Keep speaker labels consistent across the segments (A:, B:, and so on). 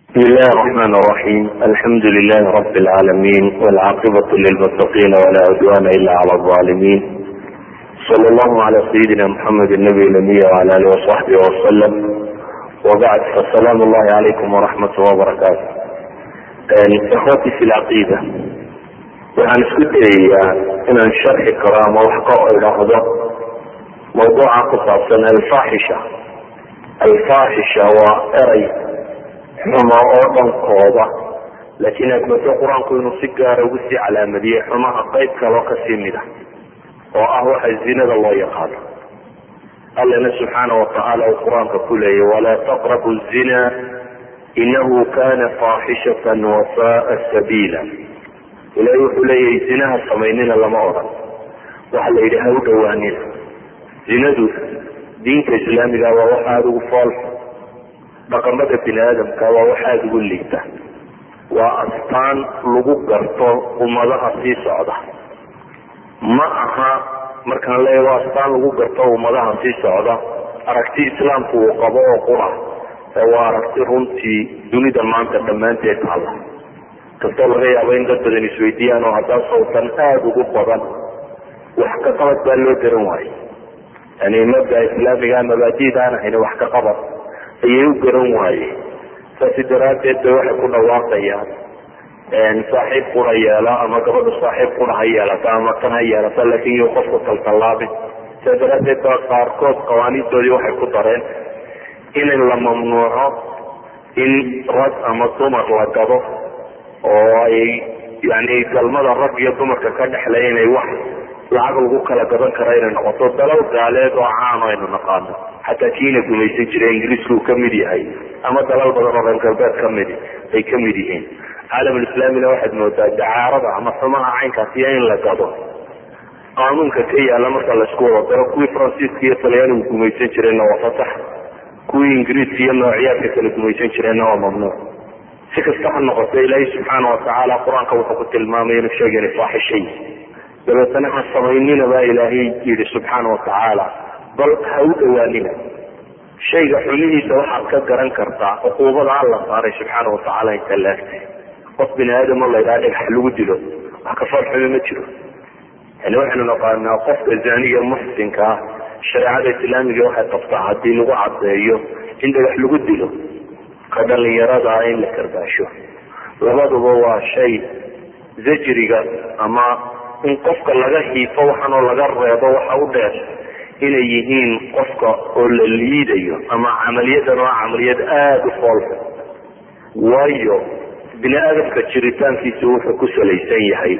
A: بسم الله الرحمن الرحيم الحمد لله رب العالمين والعاقبة للمتقين ولا عدوان إلا على الظالمين صلى الله على سيدنا محمد النبي الأمي وعلى آله وصحبه وسلم وبعد فالسلام الله عليكم ورحمة الله وبركاته إخوتي في العقيدة waxaan isku dayayaa inaan sharxi karo ama wax ka idhaahdo mawduuca ku saabsan alfaaxisha alfaaxisha waa eray xumo oo dhankooda laakiin aad moodo qur-aanku inuu si gaara ugu sii calaamadiyey xumaha qayb kaloo kasii mid a oo ah waxa zinada loo yaqaano allana subxaana watacaala uu qur-aanka ku leeyay walaa taqrabu zina inahu kana faaxishatan wasaaa sabiila ilahay wuxuu leeyahay zinaha samaynina lama odhan waxa la yidhi ha u dhawaanina zinadu diinta islaamiga waa wax aada ugu foolxu dhaqamada bini aadamka waa wax aada ugu liita waa astaan lagu garto ummadaha sii socda ma aha markaan leeya waa astaan lagu garto ummadaha sii socda aragti islaamku uu qabo oo qura ee waa aragti runtii dunida maanta dhammaanteed taalla kastoo laga yaabo in dad badan isweydiiyaan oo haddaan sawtan aada ugu badan wax ka qabad baa loo garan waaye yani mabda islaamiga mabaadida aan ahayn wax ka qabad ayay u garan waaye saasi daraaddeed bay waxay ku dhawaaqayaan saaxiib qura yeela ama gabadhu saaxiib qura ha yeelata ama tan ha yeelata laakin iyo qofku taltallaabin saa daraaddeed ba qaarkood qawaaniintoodii waxay ku dareen in la mamnuuco in rag ama dumar la gado oo ay yani galmada rag iyo dumarka ka dhexlay inay wax lacag lagu kala gadan kara inay noqoto dalal gaaleed oo caano aynu naqaano xataa kiina gumaysan jira ingiriisku uu kamid yahay ama dalal badan oo reer galbeed kamidi ay kamid yihiin caalamulislaamina waxaad moodaa dacaarada ama xumaha caynkaasiyo in la gado qaanuunka ka yaala marka laisku wada daro kuwii faransiiska iyo talyaanigu gumaysan jireenna waa fasax kuwii ingiriiska iyo noocyaadka kala gumaysan jireenna waa mamnuuc si kasta ha noqoto ilaahay subxaana watacaala qur-aanka wuxuu ku tilmaamay inuu sheegana faaxishay dabeetana ha samaynina baa ilaahay yidhi subxaana watacaala bal ha u dhawaanina shayga xumihiisa waxaad ka garan kartaa cuquubada alla saaray subxaana watacaala inta laagtay qof bini aadam oo laydhaha dhagax lagu dilo wax ka fool xumi ma jiro yani waxaynu naqaanaa qofka zaniga muxsinka ah shareecada islaamiga waxay qabtaa haddii lagu cadeeyo in dhagax lagu dilo ka dhalinyaradaa in la karbaasho labaduba waa shay zajriga ama in qofka laga hiifo waxaanoo laga reebo waxa u dheer inay yihiin qofka oo la liidayo ama camaliyadan oo camaliyad aada u foolxu waayo bini aadamka jiritaankiisa wuxuu ku salaysan yahay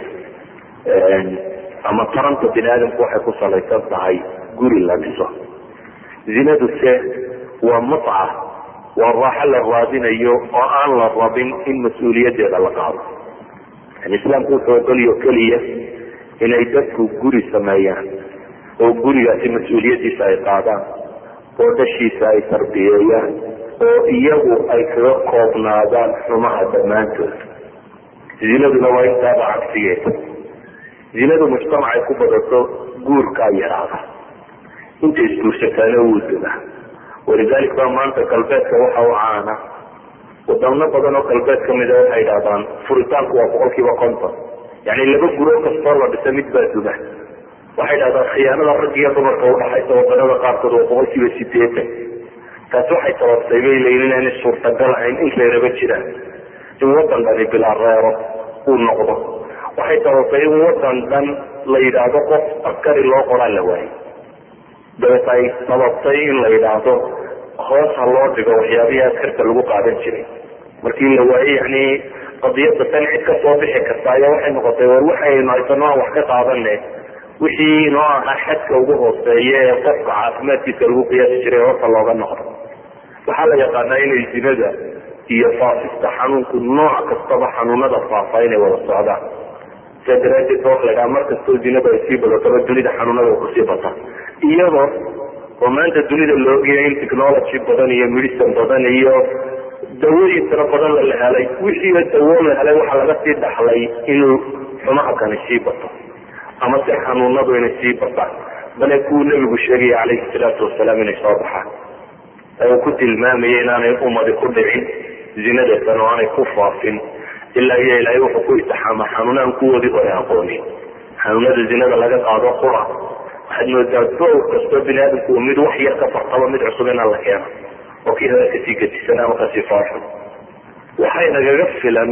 A: ama taranta bini aadamku waxay ku salaysan tahay guri la dhiso zinadu se waa mutca waa raaxo la raadinayo oo aan la rabin in mas-uuliyadeeda la qaado yani islaamku wuxuu ogolyo keliya inay dadku guri sameeyaan oo gurigaasi mas-uuliyadiisa ay qaadaan oo dhashiisa ay tarbiyeeyaan oo iyagu ay kaga koobnaadaan xumaha dhammaantood zinaduna waa intaaba cagsigeeda zinadu mujtamacay ku badato guurkaa yaraada inta isguursataana wuu dega walidalik baa maanta galbeedka waxa u caana wadamo badan oo galbeed kamida waxay idhahdaan furitaanku waa boqol kiiba konton yani laba guro kastoo la dhisa mid baa duga waxay idhahdaan khiyaanada rag iyo dumarka udhaxaysa wadanada qaarkood waa boqol kiiba sideetan taasi waxay sababtay bay leeyiin inaanay suurtagal ahayn in reeraba jiraan in wadan dhani bilaa reero uu noqdo waxay sababtay in wadan dhan la yidhaahdo qof askari loo qoraa la waayo dabeet ay sababtay in la yidhaahdo hoos ha loo dhigo waxyaabihii askarta lagu qaadan jiray markii la waayey yani qadiyada tan cid ka soo bixi karta ayaa waxay noqotay war waxaynu haysano aan wax ka qaadane wixii inoo ahaa xadka ugu hooseeya ee qofka caafimaadkiisa lagu qiyaasi jiray horta looga noqdo waxaa la yaqaanaa inay zinada iyo faafista xanuunku nooc kastaba xanuunada faafa inay wada socdaan saa daraadeed ba waxa la dhaha mar kastoo zinada ay sii badataba dunida xanuunada kusii bata iyadoo oo maanta dunida la ogaya in technology badan iyo medicine badan iyo dawooyin tiro badan la helay wixiiba dawo la helay waxaa laga sii dhaxlay inuu xumaha kani sii bato ama si xanuunadu inay sii bataan bale kuwuu nebigu sheegaya calayhi salaatu wasalaam inay soo baxaan ee uu ku tilmaamaya inaanay ummadi ku dhicin zinada tan oo aanay ku faafin ilaa iyo ilaahay wuxuu ku itixaama xanuunaan kuwoodii hore aqoonin xanuunada zinada laga qaado qura waxaad moodaa dowr kastoo bini aadamku uu mid wax yar ka fartaba mid cusub inaan la keeno oo kii hore kasii gadisan ama kasii faafin waxay nagaga filan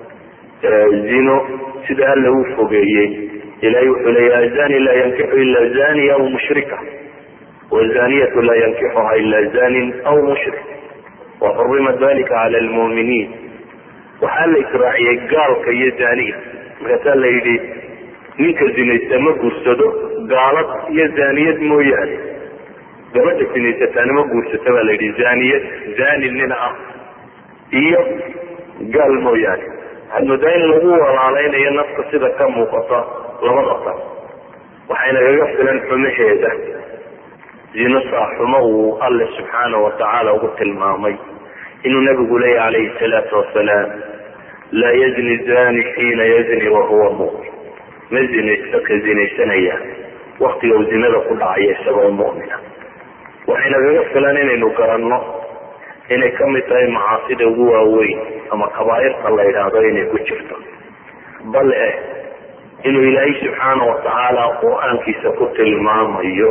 A: zino sida alla uu fogeeyey ilahay wuxuu leeya azani laa yankixu ila zaniya aw mushrika wazaniyatu laa yankixuha ila zanin aw mushrik waxurima dalika cala lmu'miniin waxaa la israaciyey gaalka iyo zaniga markaasaa la yidhi ninka zinaysta ma guursado gaalad iyo zaniyad mooyaane gabadha zinaysataana ma guursata baa la yidhi zaniyad zani nina ah iyo gaal mooyaane waxaad moodaa in lagu walaalaynayo nafka sida ka muuqata labada tan waxaynagaga filan xumaheeda zino saaxumo uu alle subxaana watacaala ugu tilmaamay inuu nabigu leeya calayhi salaatu wasalaam laa yazni zani xiina yazni wahuwa mumin ma zinaysto ka zinaysanaya waktiga uu zinada ku dhacaya isagoo mu'mina waxaynagaga filan inaynu garanno inay ka mid tahay macaasida ugu waaweyn ama kabaairta la yidhaahdo inay ku jirto bal eh inuu ilaahay subxaana watacaala qur-aankiisa ku tilmaamayo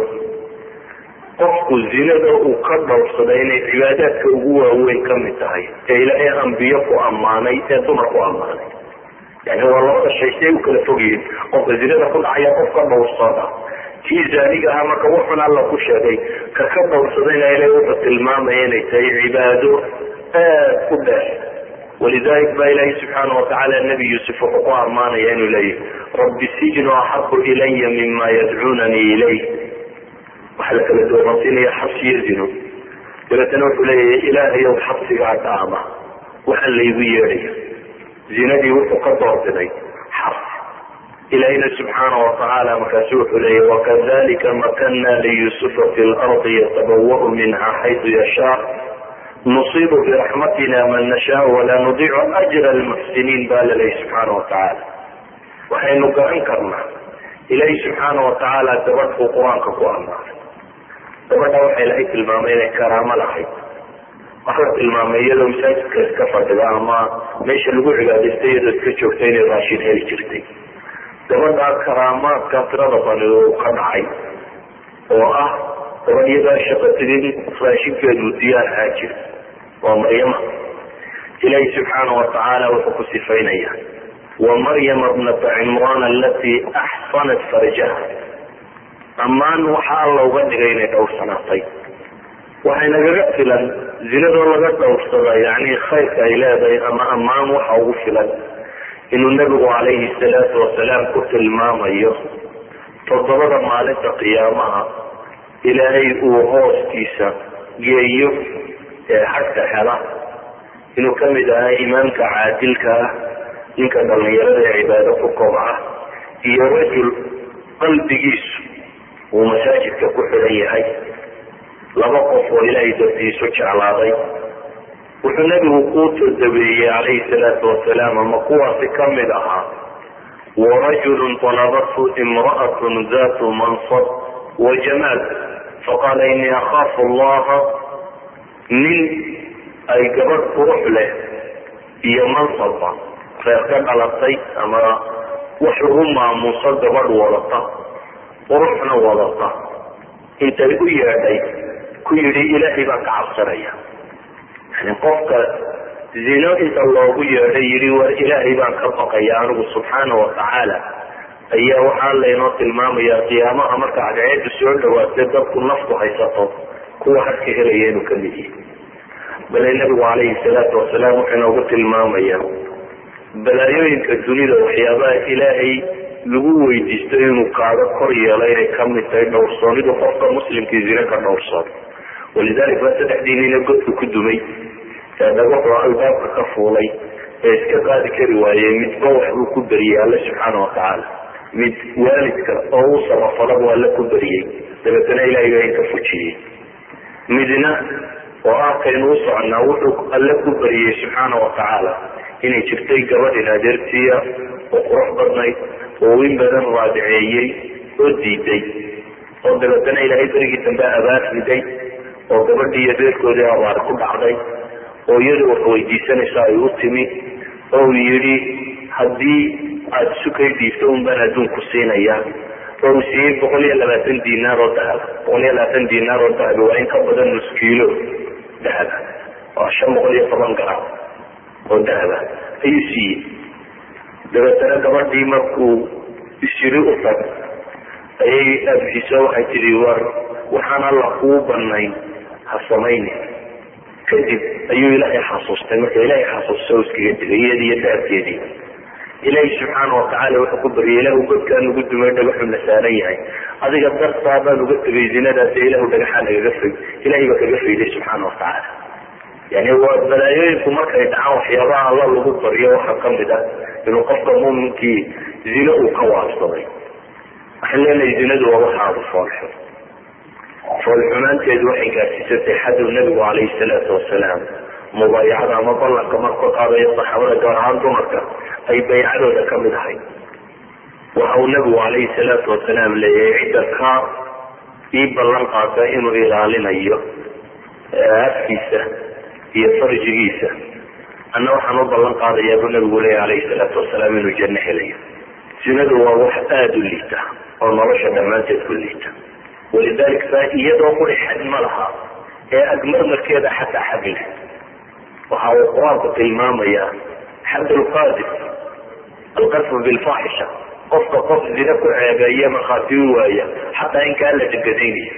A: qofku zinada uu ka dhowrsaday inay cibaadaadka ugu waaweyn ka mid tahay ee ilaahay ambiyo ku ammaanay ee dumar ku ammaanay yani waa labada shay si ay u kala fogyihiin qofka zinada ku dhacaya qof ka dhowrsada kii zaaniga ahaa marka wuxun alla ku sheegay ka ka dhowrsadayna ilahay wuxuu tilmaamaya inay tahay cibaado aad u dheer walidalik baa ilaahi subxaana watacaala nebi yuusuf wuxuu ku ammaanaya inuu leeyahy rabbi sijnu axabu ilaya mima yadcuunanii ilayh waxaa la kala dooransiinaya xabsiyo zino dabeetana wuxuu leeyahay ilaahayow xabsigaa dhaama waxaan laygu yeedhaya zinadii wuxuu ka doorbiday xabsi ilahina subxaana watacaala markaasu wuxuu leeyahy wakadalika makana liyusufa fi lardi yatabawau minha xaytu yashaa nusiibu biraxmatina man nashaa walaa nudiicu ajra lmuxsiniin baa laleeyahy subxaana watacaala waxaynu garan karnaa ilaahi subxaana watacaala gabadhuu qur-aanka ku ammaanay gabadha waxa ilahay tilmaamay inay karaamo lahayd waxa la tilmaamay iyadoo masaajidka iska fadhida ama meesha lagu cibaadaystay iyadoo iska joogta inay raashin heli jirtay gabadha karaamaadka tirada bani uu ka dhacay oo ah gabadh iyadaa shaqo tegin raashinkeedu diyaar ahaa jira waa maryama ilaahi subxaana watacaala wuxuu ku sifaynaya wa maryama bnata cimraan alatii axsanat farjaha ammaan waxa alla uga dhigay inay dhowrsanaatay waxay nagaga filan zinadoo laga dhowrsada yani khayrka ay leedahay ama ammaan waxa ugu filan inuu nebigu calayhi salaatu wasalaam ku tilmaamayo toddobada maalinta qiyaamaha ilaahay uu hooskiisa geeyo ee xagka hela inuu ka mid ahaa imaamka caadilka ah ninka dhalinyarada ee cibaado ku kobca iyo rajul qalbigiisu uu masaajidka ku xidhan yahay laba qof oo ilaahay dartiisu jeclaaday wuxuu nebigu kuu todabeeyey calayhi salaatu wasalaam ama kuwaasi ka mid ahaa warajulun talabathu imra'atun datu mansab wa jamaal faqaala inii akhaafu allaha nin ay gabadh qurux leh iyo mansabba reer ka dhalatay ama wax lagu maamuuso gabadh wadata quruxna wadata intay u yeedhay ku yidhi ilaahay baan ka cabsanaya yani qofka zino inta loogu yeedhay yidhi war ilaahay baan ka baqaya anigu subxaana watacaala ayaa waxaa laynoo tilmaamaya qiyaamaha marka cadceedu soo dhawaatay dadku naftu haysato kuwa harka helaya inuu kamid yahay bale nabigu calayhi salaatu wasalaam wuxuu inoogu tilmaamaya balaayooyinka dunida waxyaabaha ilaahay lagu weydiisto inuu kaaga kor yeelo inay kamid tahay dhowrsoonidu qofka muslimkii zine ka dhowrsoon walidalik baa saddexdii nina godka ku dumay ee dhagaxoo albaabka ka fuulay ee iska qaadi kari waayey midba waxbuu ku beriyey alle subxaana watacaala mid waalidka oo u samafalaba alle ku beriyey dabeetana ilahay baa inka fujiyey midna oo ah kaynu u soconaa wuxuu alle ku beriyey subxaana watacaala inay jirtay gabadhin adeertiya oo qurux badnayd oo in badan raadiceeyey oo diiday oo dabeetana ilaahay berigii dambe abaar riday oo gabadhii iyo beerkoodii abaar ku dhacday oo iyadu wax weydiisanayso ay u timi oo yidhi haddii aada sukay dhiibto un baan adduunku siinaya oo uu siiyey boqol iyo labaatan dinaar oo dahaba boqol iyo labaatan dinaar oo dahaba waa in ka badan nus kiilo dahaba waa shan boqol iyo toban garam oo dahaba ayuu siiyey dabeetana gabadhii markuu isiri u tag ayay aabxiiso waxay tidhi war waxaan alla kuu banayn ha samaynin kadib ayuu ilaahay xasuustay marka ilaahay xasuusta iskaga tegay iyadii iyo dahabkeedii ilaahay subxaana watacaala wuxuu ku baryay ilahu godkaa nugu dumay dhagaxu na saaran yahay adiga dartaa baan uga tegay zinadaas ilahu dhagaxaa nagaga fay ilahay baa kaga fayday subxaana watacaala yani waa balaayooyinku markay dhacaan waxyaabaha alla lagu baryo waxaa kamid ah inuu qofka muuminkii zino uu ka waabsaday waxaan leenahay zinadu waa waxa aada foolxun foolxumaanteedu waxay gaarsiisatay xaduu nabigu calayhi salaatu wasalaam mubaayacada ama ballanka markuu qaadayo saxaabada gaar ahaan dumarka ay baycadooda kamid ahay waxa uu nabigu calayhi salaatu wasalaam leeyahay cidda ka ii ballan qaata inuu ilaalinayo afkiisa iyo farjigiisa anna waxaan u ballan qaadayaa buu nabigu leeyahy calayhi salaatu wasalaam inuu janno helayo zinadu waa wax aada u liita oo nolosha dhammaanteed ku liita walidalik fa iyadoo quri xad ma laha ee agmarmarkeeda xataa xad leh waxa uu qur-aanku tilmaamayaa xad lqaadif alqadfu bilfaaxisha qofka qof zina ku ceebeeye markhaati u waaya xataa in kaa la dhangadaynayo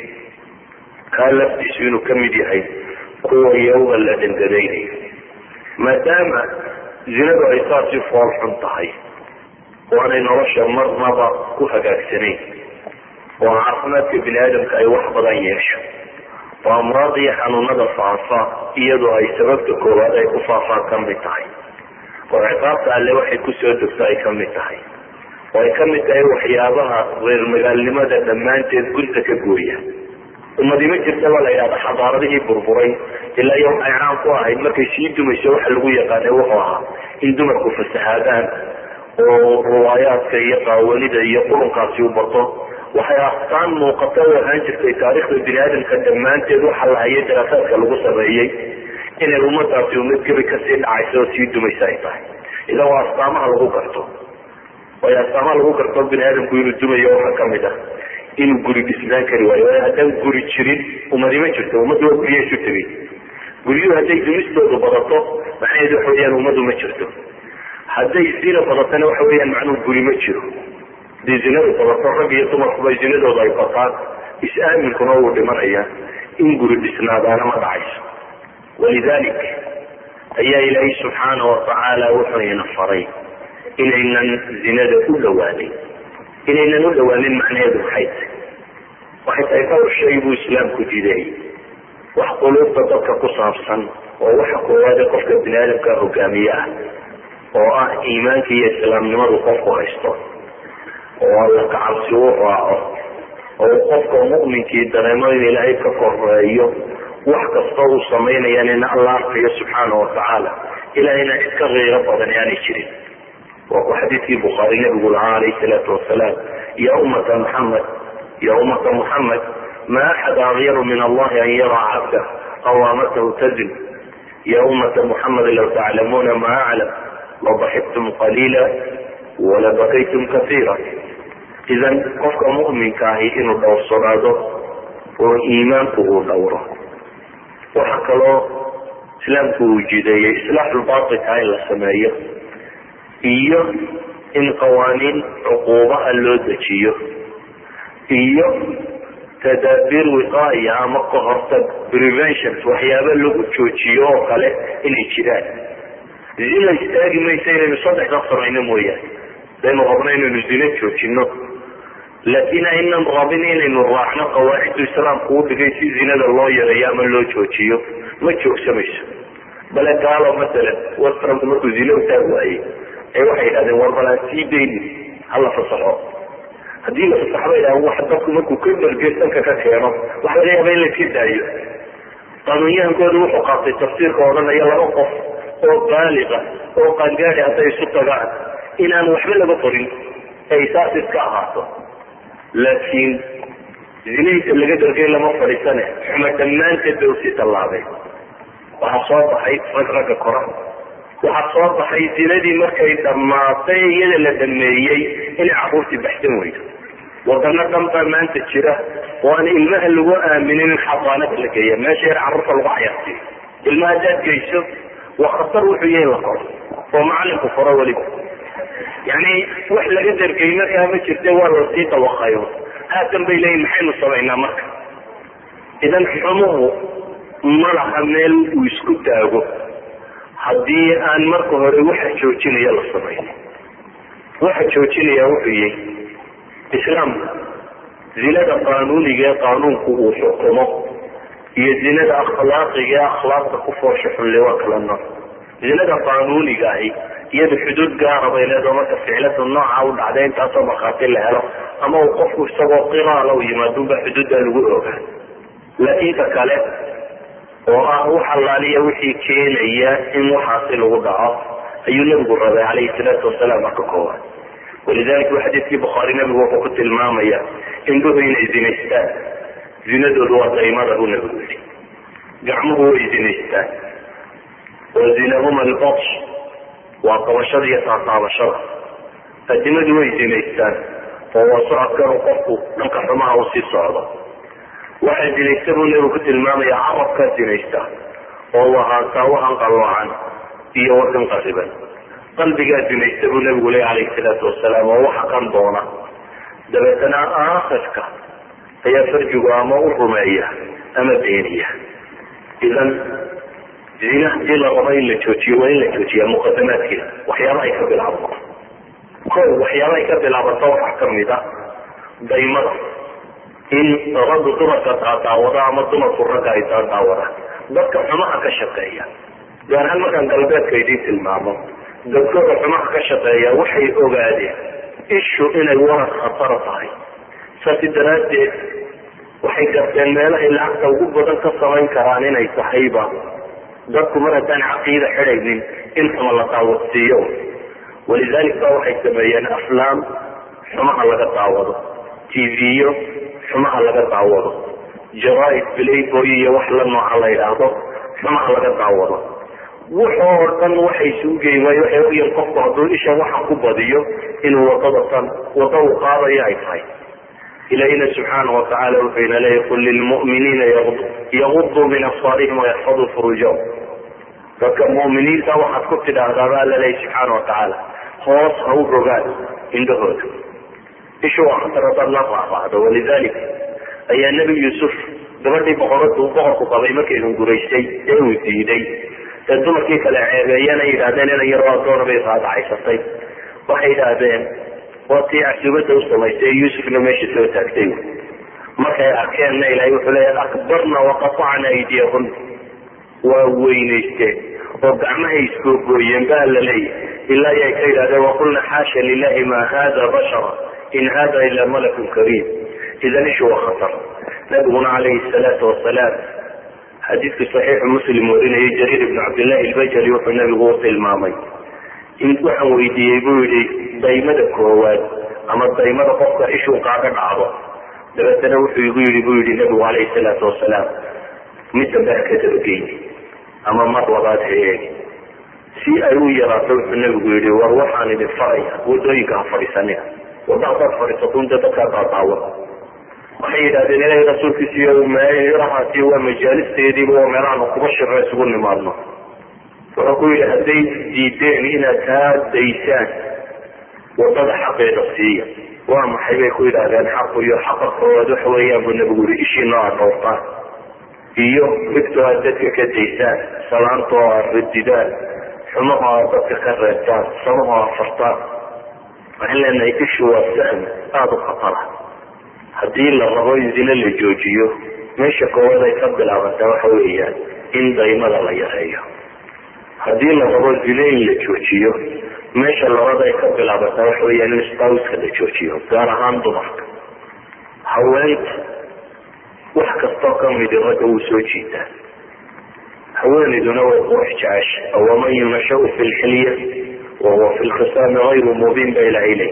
A: kaa laftiisu inuu kamid yahay kuwa yawga la dhangadaynayo maadaama zinadu ay saasi fool xun tahay waanay nolosha marnaba ku hagaagsanayn oo caafimaadka bini aadamka ay wax badan yeesho oo amraad iyo xanuunada faafa iyadoo ay sababta koowaad ay ku faafaan kamid tahay oo ciqaabta alle waxay kusoo degto ay kamid tahay oo ay kamid tahay waxyaabaha reer magaalnimada dhammaanteed gurta ka gooya ummadi ma jirtaba la yidhahda xadaaradihii burburay ilaa iyo waxay caan ku ahayd markay sii dumayso waxa lagu yaqaanay wuxuu ahaa in dumarku fasahaadaan oo riwaayaadka iyo qaawanida iyo qurunkaasi u bato waxay astaan muuqata u ahaan jirtay taariikhda bini aadamka dhammaanteed waxa la hayay daraasaadka lagu sameeyey inay ummadaasi ummad gebi kasii dhacaysa oo sii dumaysa ay tahay idan waa astaamaha lagu garto waayo astaamaha lagu garto bini aadamku inuu dumayo waxaa kamid ah inuu guri dhisnaan kari waayo waayo haddaan guri jirin ummadi ma jirto ummaddu waa gurya isu tegay guryuhu hadday dumistoodu badato maxayd waxa weyaan ummadu ma jirto hadday zina badatana waxa weyaan macnuhu guri ma jiro hadii zinadu badato rag iyo dumarkuba zinadooda ay bataan is-aaminkuna wuu dhimanaya in guri dhisnaadaana ma dhacayso walidalik ayaa ilaahay subxaana watacaala wuxuu ina faray inaynan zinada u dhawaanin inaynan u dhawaanin macnaheedu maxay tahay waxay tahay dhowr shay buu islaamku diiday wax quluubta dadka ku saabsan oo waxa koowaade qofka bini aadamka hogaamiye ah oo ah iimaanka iyo islaamnimadu qofku haysto oo alla kacabsi u raaco oo qofka mu'minkii dareemo in ilaahay ka koreeyo wax kasta uu samaynayaan in alla arkayo subxaana watacaala ilahayna cid ka kiiro badan aanay jirin waa ku xadiidkii bukhaari nabigu lahaa alayhi salaatu wasalaam ya ummata muxamed ya ummata muxamed ma axad akyaru min allahi an yaraa cabda aw amatahu tazin ya ummata muxamed law taclamuuna ma aclam labaxibtum qaliila wala bakaytum kaiira idan qofka mu'minka ahi inuu dhowrsanaado oo iimaanku uu dhowro waxa kaloo islaamku uu jideeyey islaaxulbatilka in la sameeyo iyo in qawaaniin cuquubaha loo dejiyo iyo tadaabiir wiqaaya ama ka hortag preventions waxyaaba lagu joojiyo oo kale inay jiraan zina istaagi maysa inaynu saddexda samayno mooyaane hadaynu rabno inaynu zino joojino laakiin aynan rabin inaynu raacno qawaaciddu islaamku u dhigay si zinada loo yareeyo ama loo joojiyo ma joogsamayso bale gaalo masalan westranku markuu zino utaag waayey ee waxay yidhahdeen war balaan sii dayni hala fasaxo haddii la fasaxo bay yidhahdeen wax dadku markuu ka dargesanka ka keeno waxa laga yaaba in la iska daayo qaanuunyahankoodu wuxuu qaatay tafsiirka odhanaya laba qof oo baaliqa oo qaangaadi hadday isu tagaan inaan waxba laga qorin ay saas iska ahaato laakiin zinahiisa laga dargay lama fadhiisane xuma dhammaanteed bay usii tallaabeen waxaa soo baxay rag ragga kora waxaa soo baxay zinadii markay dhammaatay iyada la dhameeyey inay caruurtii baxsan weydo wadano dhan baa maanta jira oo aan ilmaha lagu aaminin in xabaanada la geeya meesha yar carruurta lagu cayaarsiyo ilmaha hadaad geyso waa khatar wuxuu yahay la koro oo macalinku koro weliba yani wax laga dargey markaa ma jirte waa lasii dawaqayo haatan bay leeyihin maxaynu samaynaa marka idan xumuhu ma laha meel uu isku taago haddii aan marka hore waxa joojinaya la samaynin waxa joojinaya wuxuu yahay islaamka zinada qaanuuniga ee qaanuunku uu xukumo iyo zinada akhlaaqiga ee akhlaaqda ku foosha xunle waa kala nooc zinada qaanuuniga ahi iyada xuduud gaara bay leedaho marka ficlada nooca u dhacday intaasoo markhaati la helo ama uu qofku isagoo qiraala u yimaadunbaa xuduudda lagu ogaa laakiin ka kale oo ah wax allaaliya wixii keenaya in waxaasi lagu dhaco ayuu nabigu rabay calayhi salaatu wasalaam marka koowaad walidalika wa xadiidkii bukhaari nabigu wuxuu ku tilmaamaya indhuhu inay zinaystaan zinadoodu waa daymada buu nabigu yihi gacmuhu way zinaystaan wa zinahuma albatsh waa qabashada iyo taataabashada adimadu way zinaystaan oo waa socodkanu qofku dhanka xumaha uu sii socdo waxaa zinaysta buu nabigu ku tilmaamaya carabkaa zinaysta oo wahaataa wahan qalloocan iyo wakan qariban qalbigaa zinaysta buu nabigu leey calayhi salaatu wasalaam oo waxa kan doona dabeetana aakhirka ayaa farjigu ama u rumeeya ama beeniya idan zina hadii la rabo in la joojiyo waa in la joojiya muqadamaadkeeda waxyaaba ay ka bilaabato ko waxyaaba ay ka bilaabato waxaa kamid a daymada in raggu dumarka daadaawada ama dumarku ragga ay daadaawadaan dadka xumaha ka shaqeeya gaar ahaan markaan galbeedka idiin tilmaamo dadkooda xumaha ka shaqeeya waxay ogaadeen ishu inay warar khatara tahay saasi daraaddeed waxay garteen meelahay lacagta ugu badan ka samayn karaan inay tahayba dadku mar haddaan caqiida xidhaynin in xuma la daawadsiiyo walidalik ba waxay sameeyeen aflaam xumaha laga daawado tv-yo xumaha laga daawado jaraaid playboy iyo wax la nooca la yidhaahdo xumaha laga daawado wuxoo dhan waxay isugu geyi waayo waxay ogyihin qofku hadduu isha waxa ku badiyo inuu wadada tan wada uu qaadayo ay tahay ilahina subxaana watacaala wuxuu ina leeyahy qul lilmu'miniina yaguduu min absaarihim wayaxfaduu furuujahum dadka mu'miniinta waxaad ku tidhaahdaa ba alla leeyahy subxaana watacaala hoos ha u rogaan indhahooda ishu waa khatar hadaad la raafacdo walidalik ayaa nebi yuusuf gabadhii boqoradu boqorku qabay markay hunguraysay ee uu diiday ee dumarkii kale ceebeeyana yidhahdeen inan yaroo adoona bay raadacaysatay waxay yidhaahdeen waa tii casuubada u samaysay yuusufna meesha soo taagtay markay arkeenna ilahay wuxuu leeya akbarna waqatacna aydiyahun waa weynaysteen oo gacmahay iskoogooyeen ba la leeyahy ilaa ay ka yidhahdeen waqulna xaasha lilahi ma hada bashara in hada ila malakun kariim idan ishu waa khatar nabiguna calayhi salaatu wasalaam xadiidku saxiixu muslim warinayay jariir ibnu cabdillahi albajali wuxuu nabigu u tilmaamay in waxaan weydiiyey buu yihi daymada koowaad ama daymada qofka ishuu kaaga dhacdo dabeetana wuxuu igu yihi buu yihi nabigu calayhi salaatu wasalaam mid dambe ha ka dabageyni ama mar labaad ha eegi si ay u yaraato wuxuu nabigu yihi war waxaan idin faraya wadooyinka ha fadhiisanina wada hadaad fadhiisato unta dadkaa daadaawan waxay yidhahdeen ilahay rasuulkiisiiyo meerahaasi waa majaalisteediiba waa meelahaanu kuba shiro isugu nimaadno wuxuu ku yidhi hadday diideen inaad taa daysaan wadada xaqeeda siiya waa maxay bay ku yidhahdeen xaqu iyo xaqa koowaad waxa weeyaan buu nabigu yihi ishiina aad dhowrtaan iyo migtoo aad dadka ka daysaan salaantoo aad radidaan xumahoo aad dadka ka reebtaan samahoo aad fartaan waxaan leenahay ishu waa sahm aada u khatara haddii la rabo in zine la joojiyo meesha koowaad ay ka bilaabantaa waxa weeyaan in daymada la yareeyo haddii la rabo zine in la joojiyo meesha labaad ay ka bilaabantaa waxa weeyaan in stauska la joojiyo gaar ahaan dumarka haweenta wax kastoo kamidi ragga wuu soo jiitaa haweenayduna way qurux jecesha waman yunashau fi lxilya wahuwa fi lkhisaami hayru mubiin ba ilahay ley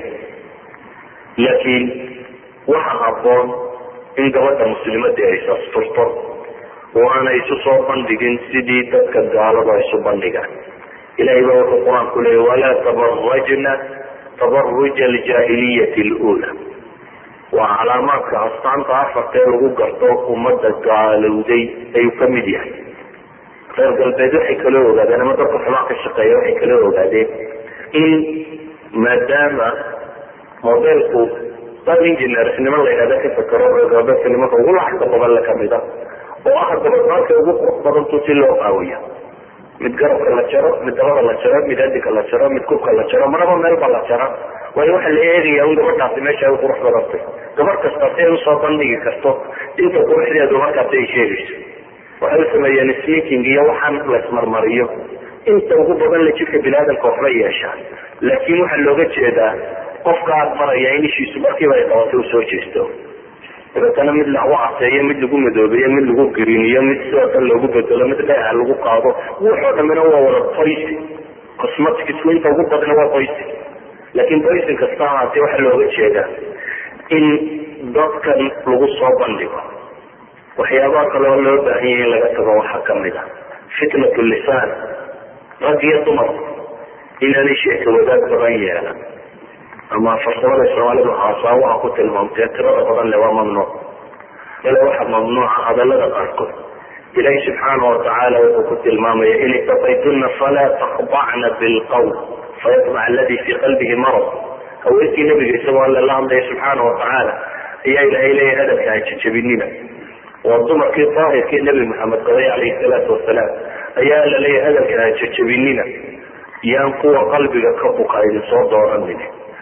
A: laakiin waxa haboon in gabadha muslimadii ay sasturto oo aanay isu soo bandhigin sidii dadka gaaladu ay isu bandhigaan ilahay baa wuxuu qur-aanku leeyay walaa tabarajna tabaruja aljaahiliyati lula waa calaamaadka astaanta afarta ee lagu garto ummadda gaalowday ayuu ka mid yahay reer galbeed waxay kala ogaadeen ama dadka xumaa ka shaqeeya waxay kala ogaadeen in maadaama modelku dad engineersnimo la yidhahda ka fakero reer galbeedka nimanka ugu lacagta badan le kamid a oo ah dabadmarkay ugu qurux badantu si loo qaawiyo mid garabka la jaro mid dabada la jaro mid adinka la jaro mid kubka la jaro maraba meelba la jara waayo waxaa la eegaya un gabadhaasi meesha ay qurux badantay gabadh kasta si ay usoo bandhigi karto inta quruxdeedu markaasi ay sheegayso waxay u sameeyeen sneaking iyo waxaan laismarmariyo inta ugu badan la jidka biniaadamka waxba yeeshaan laakiin waxaa looga jeedaa qofka aad maraya in ishiisu markiiba ay qabatay usoo jeesto dabeetana mid lagu caseeyo mid lagu madoobeeyo mid lagu griniyo mid sidoo kale loogu bedelo mid dheeha lagu qaado wuxoo dhamina waa wada boysi cosmeticsku inta ugu badna waa boysi laakiin boysin kasta ahaatee waxaa looga jeedaa in dadkan lagu soo bandhigo waxyaabaha kale oo loo baahan yahay in laga tago waxaa kamid a fitnat lisaan rag iyo dumar inaanay sheeka wadaag badan yeelan ama farsamada soomaalidu haasaa waxa ku tilmaamtee tirada badan le waa mamnuuc bale waxaa mamnuuca hadalada qaarkood ilaahi subxaana watacaala wuxuu ku tilmaamaya in itaqaytuna falaa takdacna bilqawl fayatmac aladi fii qalbihi marad haweenkii nabiga isagoo alle la hadlaya subxaana watacaala ayaa ilaahay leeyahy hadalka ha jajabinina waa dumarkii daahirkii nebi maxamed qabay calayhi salaatu wasalaam ayaa alla leeyahy hadalka ha jajabinina yaan kuwa qalbiga ka buka idin soo dooranin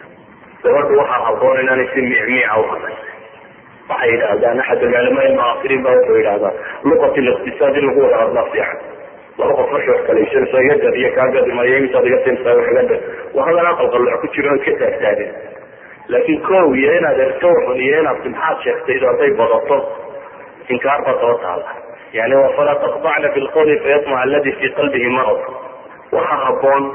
A: gabadhu waxaa haboon inaanay si micmiica u hadlay waxay yidhaahdaan axad alculamaa ilmucaasiriin ba wuxuu yidhahdaa luqat liqtisaad in lagu wada hadlaa fiican laba qof markay wax kalaysanayso iga gad iyo kaa gadi maayo intaad iga siintaa wax iga gad waa hadal aqal qalooc ku jiro iska taagtaagin laakiin kow iyo inaad erto xun iyo inaad maxaad sheegtaydo hadday badato inkaar baa daba taala yani waa falaa taqdacna bilqawli fayatmac aladi fii qalbihi marad waxaa haboon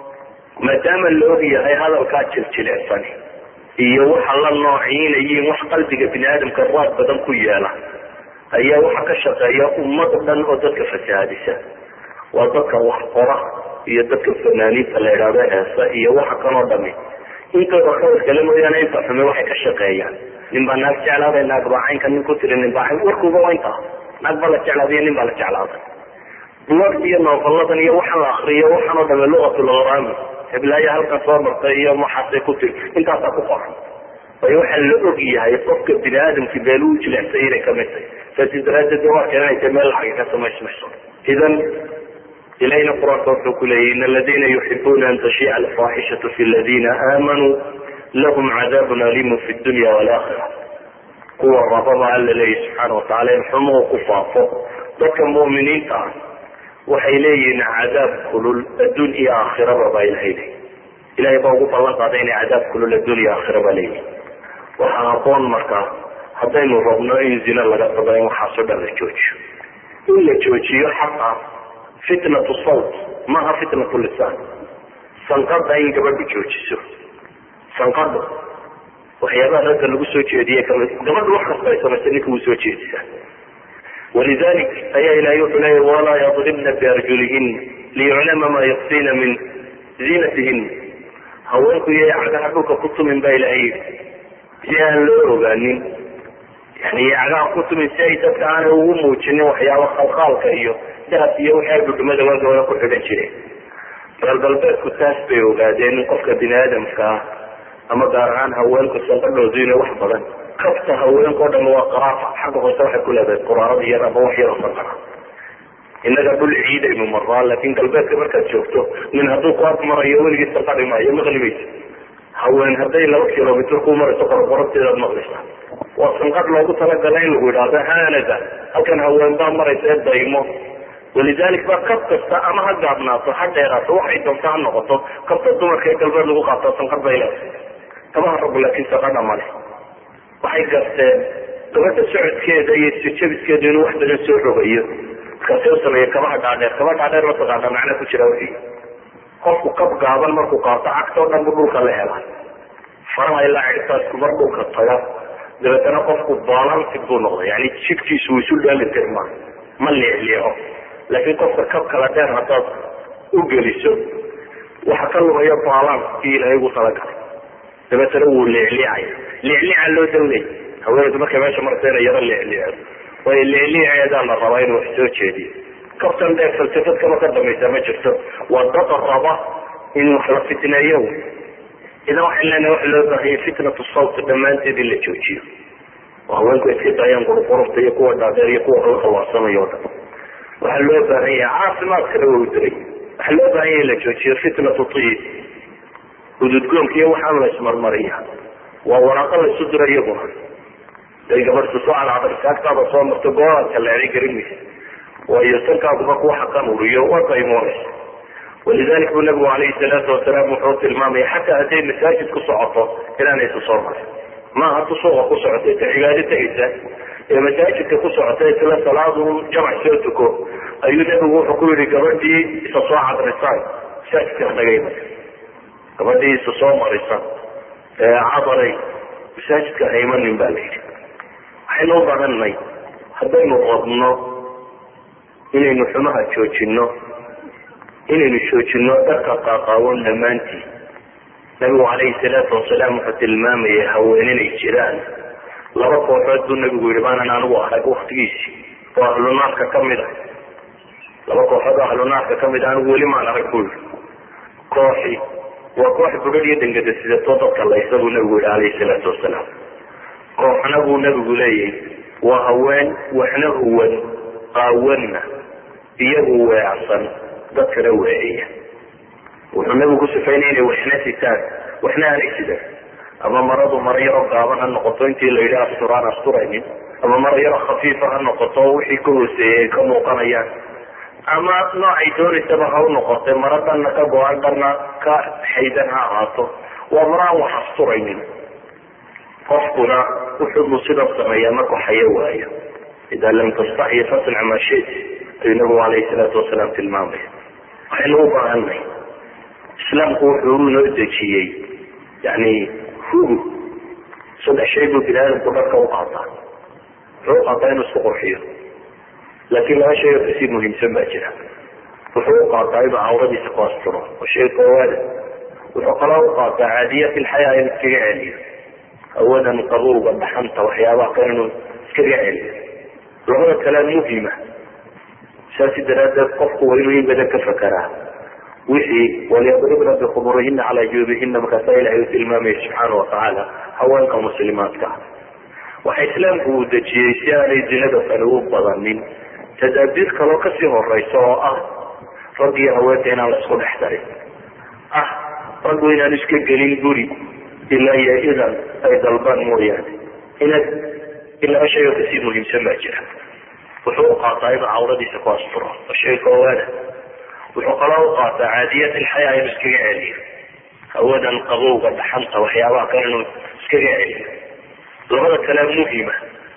A: maadaama la og yahay hadalkaa jiljilecsan iyo waxa la noociinayiin wax qalbiga bini aadamka raad badan ku yeela ayaa waxa ka shaqeeya ummad dhan oo dadka fasahaadisa waa dadka wax qora iyo dadka fanaaniinta la idhaahdo heesa iyo waxa kanoo dhami intooda khayrkale mooyaane inta xume waxay ka shaqeeyaan nin baa naag jeclaaday naag baa caynka nin ku tiri nin baa cayn warkuuba waa intaa naag baa la jeclaadiyo nin baa la jeclaaday buwagta iyo noofaladan iyo waxa la akriyo waxaanoo dhame luqatulgharaami heblaayo halkan soo martay iyo maxaasay ku tiri intaasaa ku qoran waayo waxaa la og yahay qofka bini aadamki beel u jilecsay inay kamid tahay saasi daraadeed waa keenanaysa meel lacagi ka samaysmayso idan ilahina qur-aanka wuxuu ku leeyahy in aladina yuxibuuna an tashiica alfaaxishatu fi ladina aamanuu lahum cadaabun aliimun fi dunya walaakira kuwa rababa alla leeyahy subxaana watacala in xumuhu ku faafo dadka mu'miniinta ah waxay leeyihiin cadaab kulul adduun iyo aakhiraba baa ilahay leeyi ilahay baa ugu ballan qaaday inay cadaab kulul adduun iyo aakhiraba leeyihin waxaa haboon markaa haddaynu rabno in zina laga tago in waxaasoo dhan la joojiyo in la joojiyo xaqa fitnatu sawt maaha fitnatu lisaan sanqada in gabadhu joojiso sanqadu waxyaabaha ragga lagu soo jeediye kami gabadhu wax kasta ay samaysa ninka wuu soo jeedisaa walidalik ayaa ilahay wuxuu leeya walaa yadribna biarjulihin liyuclama ma yuksina min ziinatihin haweenku iyo cagaha dhulka ku tumin baa ilahay yidhi si aan loo ogaanin yani cagaha ku tumin si ay dadka aanay ugu muujinin waxyaaba khalkhaalka iyo daas iyo waxay dhudhumada waagawada ku xidhan jireen reer galbeedku taas bay ogaadeen in qofka bini aadamka ah ama gaar ahaan haweenku sanqadhoodu inay wax badan kafta haweenka o dham waa qaraafa xagga hoose waxay ku leedahay quraarada yar ama wax yaroo sanqara innaga dhul ciidaynu maraa laakin galbeedka markaad joogto nin hadduu ku ag marayo weligii sanqadhi maayo maqlimaysa haween hadday laba kilomitr ku marayso qorqorabteedaad maqlaysaa waa sanqadh loogu talagalay in lagu idhaahdo haanada halkan haween baa maraysa ee daymo walidalik ba kab kasta ama ha gaabnaato ha dheeraato waxay doonto ha noqoto kabta dumarka ee galbeed lagu qaato sanqadh bay leedahay kamaha rabu laakiin sanqadha male waxay garteen gabadha socodkeeda iyo sijabiskeedu inuu wax badan soo rogayo markaasay u sameeye kabaha dhaadheer kaba dhaadheer mataqaana macna ku jira wixii qofku kab gaaban markuu qaato cagtoo dhan bu dhulka la hela faraha ilaa cidhtaasku mar dhulka taga dabeetana qofku balansi buu noqda yani jidhkiisu isu dheeli tirma ma leecleeco laakiin qofka kab kala dheer haddaad u geliso waxa ka lumaya baalaan kii ilaahay ugu talagalay dabeetana wuu leecleecaya leecleeca loo dawlay haweeneydu markay meesha maraysa inay yaro leecleeco waayo leecleeceedaa la rabaa inuu wax soo jeediyo kabtan dheer falsafad kama ka dhamaysa ma jirto waa dad raba in wax la fitneeyo idan waxaan leenahay waxa loo baahanya fitnatu sawt dhammaanteed in la joojiyo oo haweenku iska daayaan qurqurufta iyo kuwa dhaadheer iyo kuwa kala khawaarsamayo o dhan waxaa loo baahan yahay caafimaadkana waa u diray waxaa loo baahan yahay in la joojiyo fitnatu tiyib hududgoonka iyo waxaan la ismarmariya waa waraaqo la isu dira iyaguna day gabadhtu soo calacda saagtaada soo marto gooaad kaleeday garin maysa waayo tankaaduba ku xaqan uriyo waa qaymoonaysa walidalik buu nabigu calayhi salaatu wasalaam wuxuu tilmaamaya xataa hadday masaajid ku socoto inaanay isu soo marin maaha tu suuqa ku socotay ta cibaado tegaysa ee masaajidka ku socota isla salaadu jamac soo tuko ayuu nabigu wuxuu ku yihi gabadhii isa soo cadrisaan masaajidka nagay marka gabadhii isa soo marisa ee cadaray masaajidka haymanin baa la yidhi waxaynu u badanay haddaynu qabno inaynu xumaha joojino inaynu joojino dharka qaaqaawan dhammaantii nabigu calayhi salaatu wasalaam wuxuu tilmaamayay haween inay jiraan laba kooxood buu nabigu yihi baanan anigu arag waktigiisii oo ahlunaarka kamid a laba kooxood oo ahlunaarka kamid a anigu weli maan arag buu yihi kooxi waa koox bugad iyo dangada sidatoo dadka laysa buu nabigu yihi calayhi salaatu wasalaam kooxna buu nabigu leeyahy waa haween waxna huwan qaawanna iyagu weecsan dadkana weeciya wuxuu nabigu ku sifaynaya inay waxna sitaan waxna aanay sidan ama maradu maro yaro gaaban ha noqoto intii la yidhi asturaan asturaynin ama maro yaro khafiifa ha noqoto wixii ka hooseeyay ay ka muuqanayaan ama noocay doonaysaba ha u noqotay maro dhanna ka go-an dhanna ka xaydan ha ahaato waa maro aan wax asturaynin qofkuna wuxuu sidan sameeyaa markuu xayo waayo idaa lam tastaxyi fasnac maa shit ayuu nabigu calayhi salaatu wasalaam tilmaamaya waxaynu u baahanay islaamku wuxuu noo dejiyey yani hugu saddex shay buu bini aadamku dharka u qaataa wuxuu u qaataa inuu isku qurxiyo laakiin laba shay oo kasii muhiimsan baa jira wuxuu u qaataa inuu cawradiisa ku asturo oo shay koowaada wuxuu kaloo u qaataa caadiyaat ilxayaa inuu iskaga celiyo awadan qabuuga dhaxanta waxyaabaha kale inuu iskaga celiyo labada kalea muhima saasi daraaddeed qofku waa inuu in badan ka fakaraa wixii walyadribna bikhumurihina calaa juubihina markaasaa ilahay u tilmaamaya subxaana watacaala haweenka muslimaadka waxa islaamku uu dejiyey si aanay zinada tani u badanin tadaabiir kaloo kasii horeysa oo ah rag iyo haweenka inaan la isku dhex darin ah raggu inaan iska gelin guri ilaa iyo idan ay dalbaan mooyaane inaad ilaba shay oo kasii muhiimsan baa jira wuxuu u qaataa inuu cawradiisa ku asturo oo shay koowaada wuxuu kaloo u qaataa caadiyaat ilxayaa inuu iskaga celiyo hawadan qabowga dhaxanta waxyaabaha kale inuu iskaga celiyo labada kalea muhima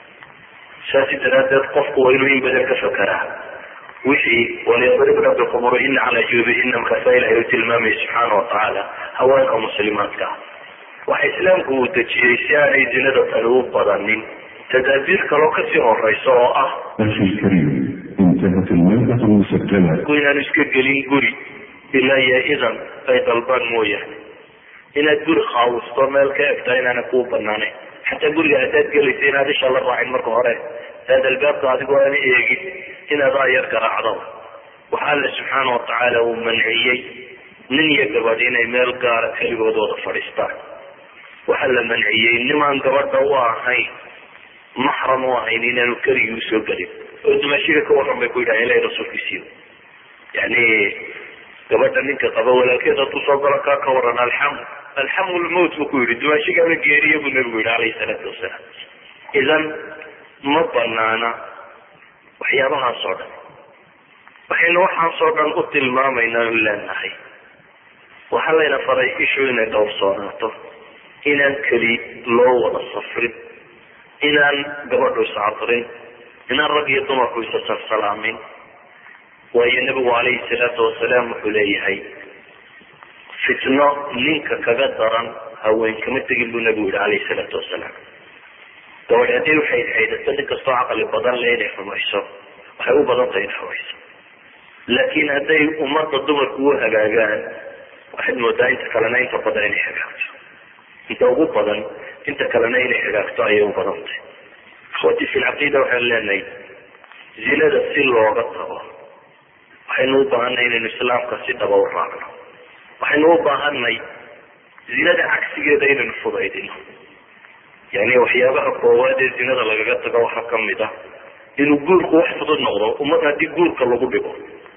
A: saasi daraaddeed qofku waa inuu in badan ka fakaraa wixii walyadribna bikhumurihina calaa juubihina markaasaa ilahay u tilmaamaya subxaana watacaala haweenka muslimaadka waxa islaamku uu dejiyey si aanay zinada tani u badanin tadaabiir kaloo kasii horeysa oo ah
B: أخي الكريم انتهت المادة المسجلة
A: inaanu iska gelin guri ilaa iyo idan ay dalbaan mooyaane inaad guri khaawisto meel ka egtaa inaana kuu banaanayn xataa guriga haddaad gelaysa inaad isha la raacin marka hore aad albaabka adigoo aan eegin inaad aayar garaacdo waxa alle subxaana watacaala uu manciyey nin iyo gabadh inay meel gaara keligood wada fadhiistaan waxaa la manciyey nimaan gabadha u ahayn maxram u ahayn inaanu keligii usoo gelin oo dumaashiga ka waran bay ku yidhaha ilahi rasuulkiisiyo yani gabadha ninka qaba walaalkeed hadduu soo galo kaa ka waran alxamu alxamu lmowt buu ku yihi dumaashigana geeriya buu nabigu yihi calayhi salaatu wasalaam idan ma banaana waxyaabahaas oo dhan waxaynu waxaasoo dhan u tilmaamaynaa u leenahay waxaa layna faray ishu inay dhowrsoonaato inaan keli loo wada safrin inaan gabadhu iscadrin inaan rag iyo dumarku isa salsalaamin waayo nabigu calayhi salaatu wasalaam wuxuu leeyahay fitno ninka kaga daran haween kama tegin buu nabigu yihi calayhi salaatu wasalaam gabadh haddii waxay xaydato nin kastoo caqli badan le inay xumayso waxay u badan tahay in hawayso laakiin hadday ummadda dumarku u hagaagaan waxaad moodaa inta kalena inta badan inay hagaagto inta ugu badan inta kalena inay hagaagto ayay u badan tahay akhwati fi lcaqiida waxaan leenahay zinada si looga tago waxaynu u baahanay inaynu islaamka si dhaba u raacno waxaynu u baahanay zinada cagsigeeda inaynu fudaydino yani waxyaabaha koowaad ee zinada lagaga tago waxaa kamid ah inuu guurku wax fudud noqdo ummad haddii guurka lagu dhigo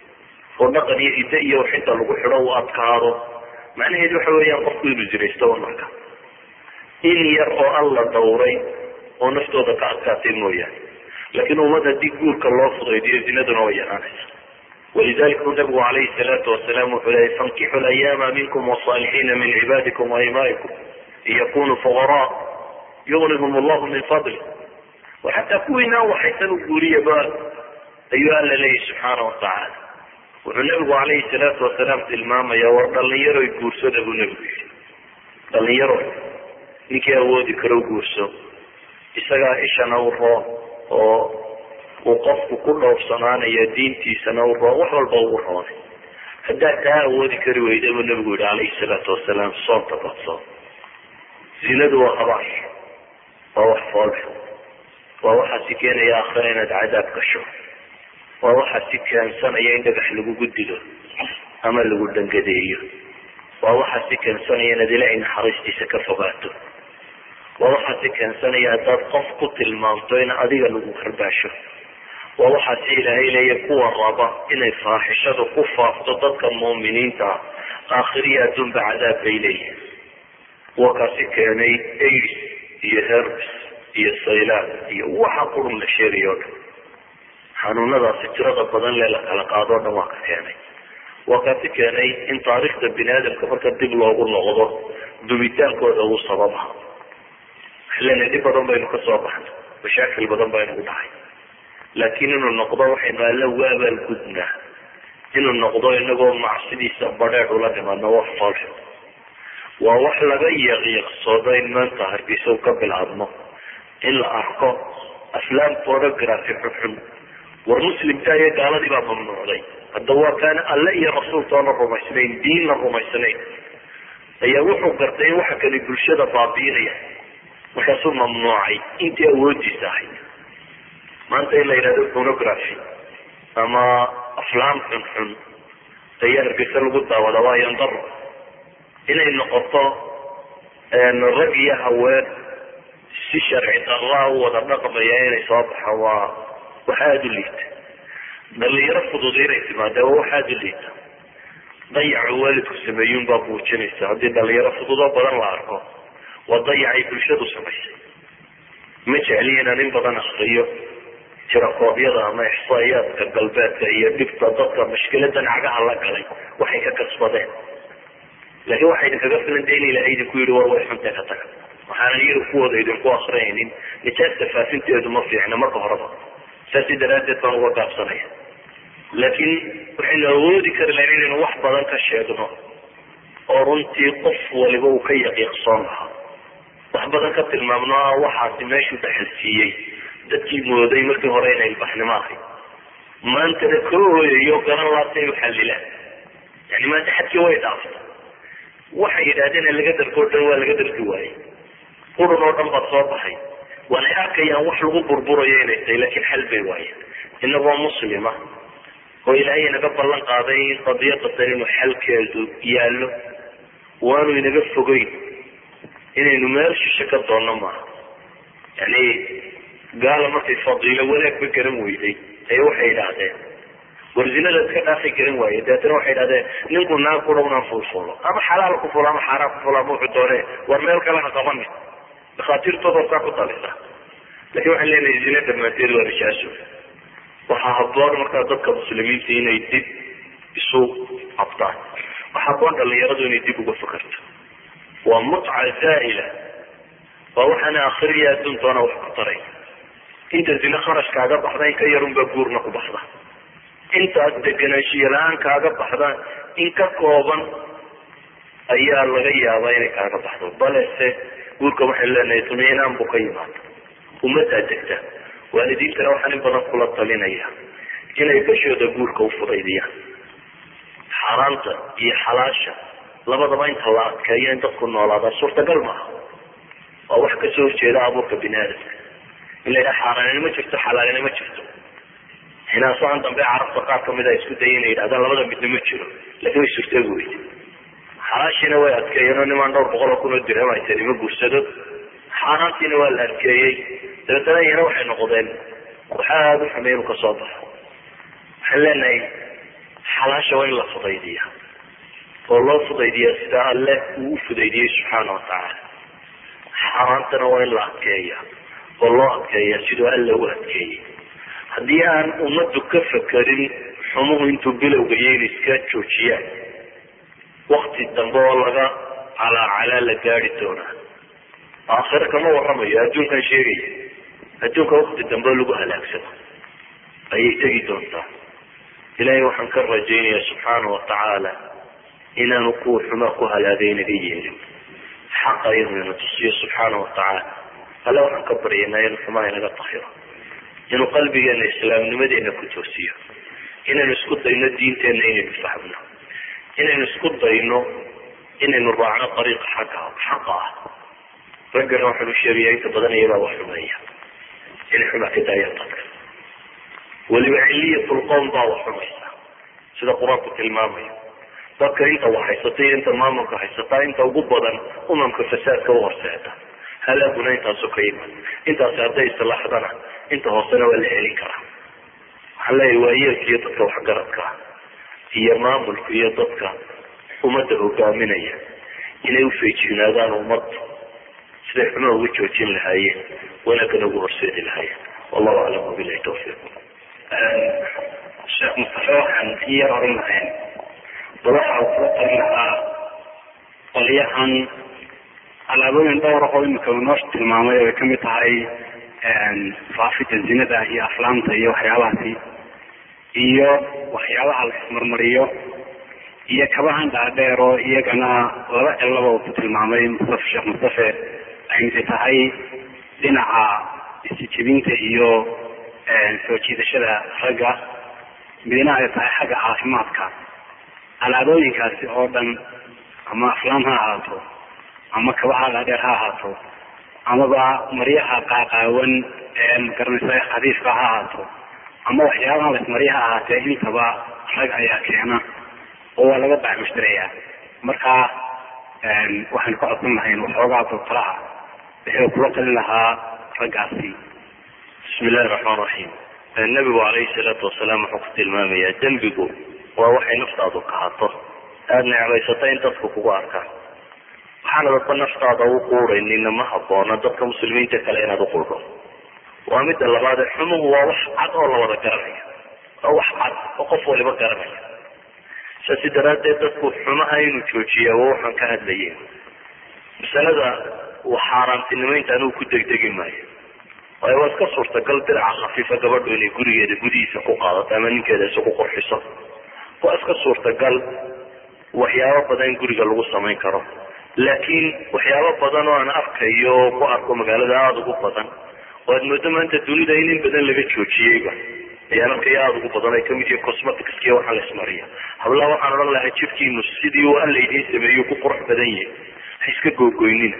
A: oo dhaqan iyo hidde iyo waxinta lagu xidho uu adkaado macnaheedu waxa weeyaan qofku inuu zinaysto marka in yar oo alla dawray oo naftooda ka adkaatay mooyaane laakiin ummad haddii guurka loo fudaydiyo zinaduna way yaraanaysa walidalika u nabigu calayhi salaatu wasalaam wuxuu leeyay fankixu layaama minkum wasaalixiina min cibaadikum waimaikum in yakunuu fuqaraa yugnihum allahu min fadli wa xataa kuwiinaan waxaysan u guuriyaba ayuu alla leeyahy subxaana watacaala wuxuu nabigu calayhi salaatu wasalaam tilmaamaya war dhalinyaroy guursada buu nabigu yihi dhalinyaro ninkii awoodi karo guurso isagaa ishana u roon oo uu qofku ku dhowrsanaanayo diintiisana u roon wax walba ugu roonay haddaad taa awoodi kari weyda buu nabigu yihi calayhi salaatu wasalaam soonta badsoon zinadu waa habaash waa wax foolxu waa waxaa si keenaya aakhira inaad cadaab gasho waa waxaa si keensanaya in dhagax lagugu dilo ama lagu dhangadeeyo waa waxaa si keensanaya inaad ilaahay naxariistiisa ka fogaato waa waxaa si keensanaya haddaad qof ku tilmaamto in adiga lagu karbaasho waa waxaa si ilaahay leeya kuwa raba inay faaxishadu ku faafto dadka muuminiinta ah aakhiriya adduunba cadaab bay leeyihin waa kaasi keenay aids iyo herbs iyo saylaan iyo waxa qurun la sheegayo o dhan xanuunadaasi tirada badan lee la kala qaado o dhan waa ka keenay waa kaasi keenay in taariikhda bini aadamka marka dib loogu noqdo dumitaankooda uu sababaha waxlena dhib badan baynu ka soo baxnay mashaakil badan baa inugu dhacay laakiin inuu noqdo waxaynu alla uga abaalgudnaa inuu noqdo inagoo macsidiisa badheedh ula dhimaadno wax foolxun waa wax laga yaqiiqsoodo in maanta hargeysa u ka bilaabno in la arko aflaam pornography xunxun war muslimka iyo gaaladii baa mamnuucday hadda waa kaan alle iyo rasuultoona rumaysnayn diinna rumaysnayn ayaa wuxuu gartay in waxa kani bulshada baabiinaya markaasuu mamnuucay intii awoodiisa ahayd maanta in la yidhahdo pornography ama aflaam xunxun ayaa hargeysa lagu daawada waa yandaro inay noqoto rag iyo haween si sharci darraa u wada dhaqmaya inay soo baxo waa wax aada u liita dhalinyaro fudud inay timaade waa wax aada u liita dayacu waalidku sameeyuun baa muujinaysa haddii dhalinyaro fudud oo badan la arko waa dayacay bulshadu samaysay ma jecli inaan in badan akriyo tirakoobyada ama ixsaa'iyaadka galbeedka iyo dhibta dadka mashkiladan cagaha la galay waxay ka kasbadeen laakiin waxay idinkaga filanta in ilahay idinku yihi war way xunta ka taga waxaanan iyaga kuwooda idinku akriyaynin nijaasta faafinteedu ma fiicna marka horeba saasi daraaddeed baan uga gaabsanaya laakiin waxaynu awoodi kari lahayn inaynu wax badan ka sheegno oo runtii qof waliba uu ka yaqiiqsoon lahaa wax badan ka tilmaamno ah waxaasi meeshuu dhaxalsiiyey dadkii mooday markii hore inay ilbaxnimo ahay maantana ka hooyayo garan laabta inu xalilaan yani maanta xadkii way dhaaftay waxay yidhahdeen laga darko o dhan waa laga darki waayey qurun oo dhan baad soo baxay waanay arkayaan wax lagu burburayo inay tahay laakiin xal bay waayeen inagoo muslima oo ilaahay inaga ballan qaaday in qadiyadatan inuu xalkeedu yaallo waanu inaga fogeyn inaynu meel shishe ka doonno maaha yani gaala markay fadiilo wanaagba garan weyday ayaa waxay idhaahdeen war zinada iska dhaafay garan waaye dabeetana waxay idhahdeen ninku naag kudhawnaan fulfulo ama xalaal ku fulo ama xaaraan ku fulo ama wuxuu doone war meel kale ha qabanin dhakhaatiirtooda saa ku talisa lakin waxaan leenahay zina dhammaanteed waa rishaaso waxaa haboon markaa dadka muslimiinta inay dib isu cabtaan waxaa haboon dhalinyaradu inay dib uga fakarto waa mutca zaa'ila waa waxaana akhriya adduuntoona wax ku taray inta zina kharash kaaga baxda in ka yarunbaa guurna ku baxda intaas deganaanshiya la-aan kaaga baxda in ka kooban ayaa laga yaabaa inay kaaga baxdo balese guurka waxaynu leenahay tumiinaan buu ka yimaada ummaddaa degta waalidiintana waxaan in badan kula talinaya inay bashooda guurka u fudaydiyaan xaaraanta iyo xalaasha labadaba inta la adkeeyo in dadku noolaada suurtagal maaha waa wax kasoo horjeeda abuurka bini aadamka in la yidhaha xaaraanina ma jirto xalaalina ma jirto xinaasahan dambe carabta qaar kamid a isku daya inay yidhahdaan labada midna ma jiro laakiin way suurtoogi weyde xalaashiina way adkeeyeen oo nimaan dhowr boqol oo kun oo dirham haysan ima guursado xaaraantiina waa la adkeeyey dabeetana iyana waxay noqdeen wax aada u xumeey inuu kasoo baxo waxaan leenahay xalaasha waa in la fudaydiya oo loo fudaydiya sida alle uu u fudaydiyey subxaana watacaala xaaraantana waa in la adkeeya oo loo adkeeya siduu alle u adkeeyey haddii aan ummaddu ka fakerin xumuhu intuu bilowga iyo in iska joojiyaan wakti dambe oo laga calaacalaa la gaari doonaa aakhire kama waramayo adduunkan sheegaya adduunka wakti dambe lagu halaagsano ayay tegi doontaa ilaahay waxaan ka rajaynaya subxaana watacaala inaanu kuwa xumaa ku halaagay naga yeelin xaqa inuu ina tusiyo subxaana watacaala alle waxaan ka baryanaa inuu xumaa inaga tahiro inuu qalbigeena islaamnimadeena ku toosiyo inaynu isku dayno diinteena inaynu fahmno inaynu isku dayno inaynu raacno ariiqa xagga xaqa ah raggana waxaanu sheegaya inta badan iyabaa wax xumeeya inay xumaa ka daayaan dadka weliba ciliyatulqowm baa wax xumaysa sida qur-aanku tilmaamayo dadka inta wax haysata iyo inta maamulka haysataa inta ugu badan umamka fasaadka u horseeda halaaguna intaasu ka iman intaasi hadday islaaxdana inta hoosena waa la celin karaa waxaan leeyahay waayeelka iyo dadka waxgaradka iyo maamulka iyo dadka ummadda hogaaminaya inay ufeejignaadaan ummadda siday xumaa uga joojin lahaayeen wanaagana ugu horseedi lahaayeen wallahu aclam wabilahi tawfiiq
C: sheekh mustafe waxaan i yar oran lahayn bal waxa uu kula talin lahaa qolyahan alaabooyin dhowra oo imika uu noo tilmaamay ay kamid tahay faafida zinada iyo aflaamta iyo waxyaabahaasi iyo waxyaabaha la ismarmariyo iyo kabahan dhaadheer oo iyagana laba cilaba uu ku tilmaamay mustafe sheekh mustafe ay midi tahay dhinaca isijibinta iyo soo jiidashada ragga midna ay tahay xagga caafimaadka alaabooyinkaasi oo dhan ama aflaam ha ahaato ama kabaha dhaadheer ha ahaato amaba maryaha qaaqaawan ee magaranaysa khadiifka ha ahaato ama waxyaabaha lasmarya ha ahaatee intaba rag ayaa keena oo waa laga bacmushtaraya marka waxaynu ka codsan lahayn waxoogaa doctoraha wuxuu kula talin lahaa raggaasi
A: bismi illahi raxmaan raxiim nabigu calayhi salaatu wasalaam wuxuu ku tilmaamayaa dembigu waa waxay naftaadu kahato aada necbaysata in dadku kugu arkaan waxaana dadba naftaada u quudaynina ma haboona dadka muslimiinta kale inaad uquudho waa midda labaade xumuhu waa wax cad oo la wada garanayo waa wax cad oo qof waliba garanaya saasi daraaddeed dadku xumaha inuu joojiya waa waxaan ka hadlaye masalada xaaraantinimaynta anigu ku degdegi maayo waayo waa iska suurtagal diraca khafiifa gabadhu inay gurigeeda gudihiisa ku qaadato ama ninkeeda isugu qurxiso waa iska suurtagal waxyaabo badan in guriga lagu samayn karo laakiin waxyaabo badan oo aan arkayo oo ku arko magaalada aada ugu badan oo aad moodo maanta dunida in in badan laga joojiyeyba ayaan arkaya aada ugu badan ay kamid yihiin cosmeticskiiyo waxaa la ismariya hablaha waxaan odhan lahaa jidhkiinu sidii uu alla idiin sameeyo ku qurux badan yahay ha iska googoynina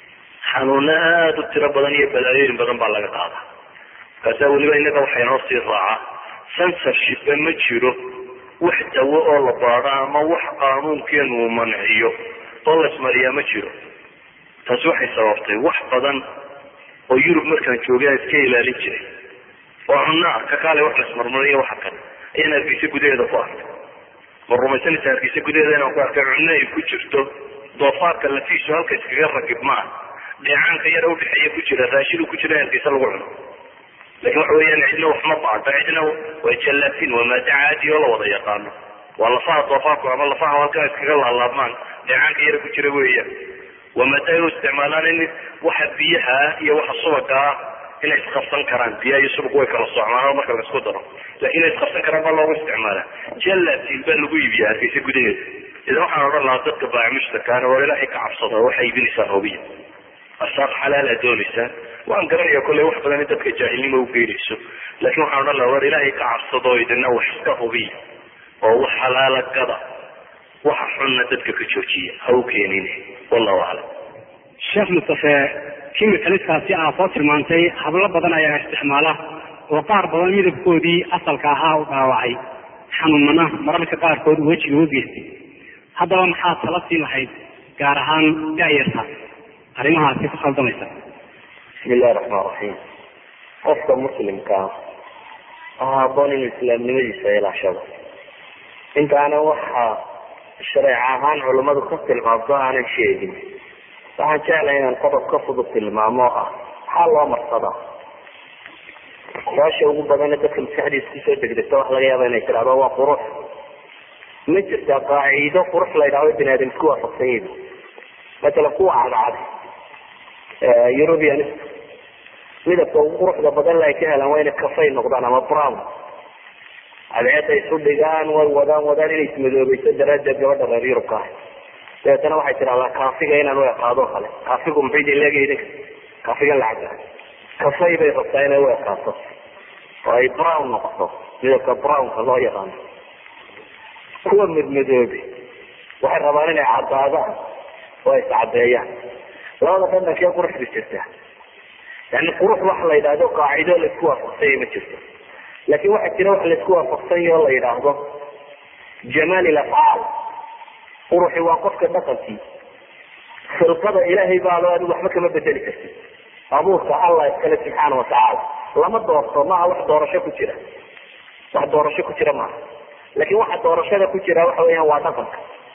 A: xanuuna aada u tiro badan iyo balaayooyin badan baa laga qaadaa markaasaa weliba innaga waxay noo sii raacaa censorshipba ma jiro wax dawo oo la baado ama wax qaanuunkeenu uu manciyo oo la ismariyaa ma jiro taasi waxay sababtay wax badan oo yurub markaan joogay aan iska ilaalin jiray oo cunaa ka kaale wax la ismarmariyo waxa kale ayaan hargeysa gudaheeda ku arkay ma rumaysanaysa hargeysa gudaheeda inaan ku arkay cunno ay ku jirto doofaarka lafiisu halka iskaga ragib maa dheecaanka yar udhexeeya ku jira raashin ku jira hargeysa lagu cuno lakin waxa weeyaan cidna wax ma baado cidna waa jallaatin waa maada caadi oo la wada yaqaano waa lafaha doofaarku ama lafaha halkaa iskaga laalaabmaan dheecaanka yara ku jira weeyaan waa maada ay u isticmaalaan in waxa biyaha iyo waxa subaga ah inay isqabsan karaan biyaha iyo subag way kala socmaan marka la isku daro lakin inay isqabsan karaan baa loogu isticmaala jallatin baa lagu iibiya hargeysa gudaheeda idan waxaan odhan lahaa dadka baamushta kaana waa ilaahay ka cabsada waxay iibinaysaa hoobiya asaaq xalaala doonaysaa waan garanaya kolley wax badan in dadka jaahilnimo ugeynayso laakin waxaan odhan laha war ilaahay ka cabsado idina wax iska hubiya oo wax halaala gada waxa xunna dadka ka joojiya ha u keenin wallahu aclam
C: sheekh mustafe kimikaliskaasi aa soo tilmaantay hablo badan ayaa isticmaala oo qaar badan midabkoodii asalka ahaa u dhaawacay xanuunana mararka qaarkood wejiga u geystay haddaba maxaad tala siin lahayd gaar ahaan daayarta arrimahaasi ku khaldamaysa
A: bismi illahi raxmaan raxiim qofka muslimkaa waxaa haboon inuu islaamnimadiisa ilaashado intaana waxaa shareec ahaan culammadu ka tilmaamto aanan sheegin waxaan jeclay inaan qodob ka fudud tilmaamo oo ah maxaa loo marsadaa su-aasha ugu badana dadka maskaxdiisa kusoo degdegta waxa laga yaaba inay tirahdo waa qurux ma jirtaa qaaciido qurux la ydhahdo bini aadam isku waafaqsan yihin matala kuwa cadcad european midabka ugu quruxda badan la ay ka helaan waa inay kafay noqdaan ama brown cadceeda isu dhigaan way wadaan wadaan inay ismadoobayso daraadeed gabadha reer yurubka ah dabeetana waxay tidahdaa kaafiga inaan u ekaado kale kaafigu maxay idin leegay idinka kaafigan lacagta kafay bay rabtaa inay u ekaato oo ay brown noqoto midabka brownka loo yaqaano kuwa madmadoobe waxay rabaan inay cadaadaan oo ay iscadeeyaan labada dhadhankee quruxda jirta yani qurux waxa la yidhahdo qaacido laisku waafaqsanya ma jirto laakin waxaa jira wax laisku waafaqsanya oo la yidhaahdo jamaal ilafcaal quruxi waa qofka dhaqankii khilqada ilaahay baado adigu waxba kama bedeli kartid abuurka allah iskale subxaana watacaala lama doorto maaha wax doorasho ku jira wax doorasho ku jira maaha laakin waxa doorashada ku jira waxa weeyaan waa dhaqanka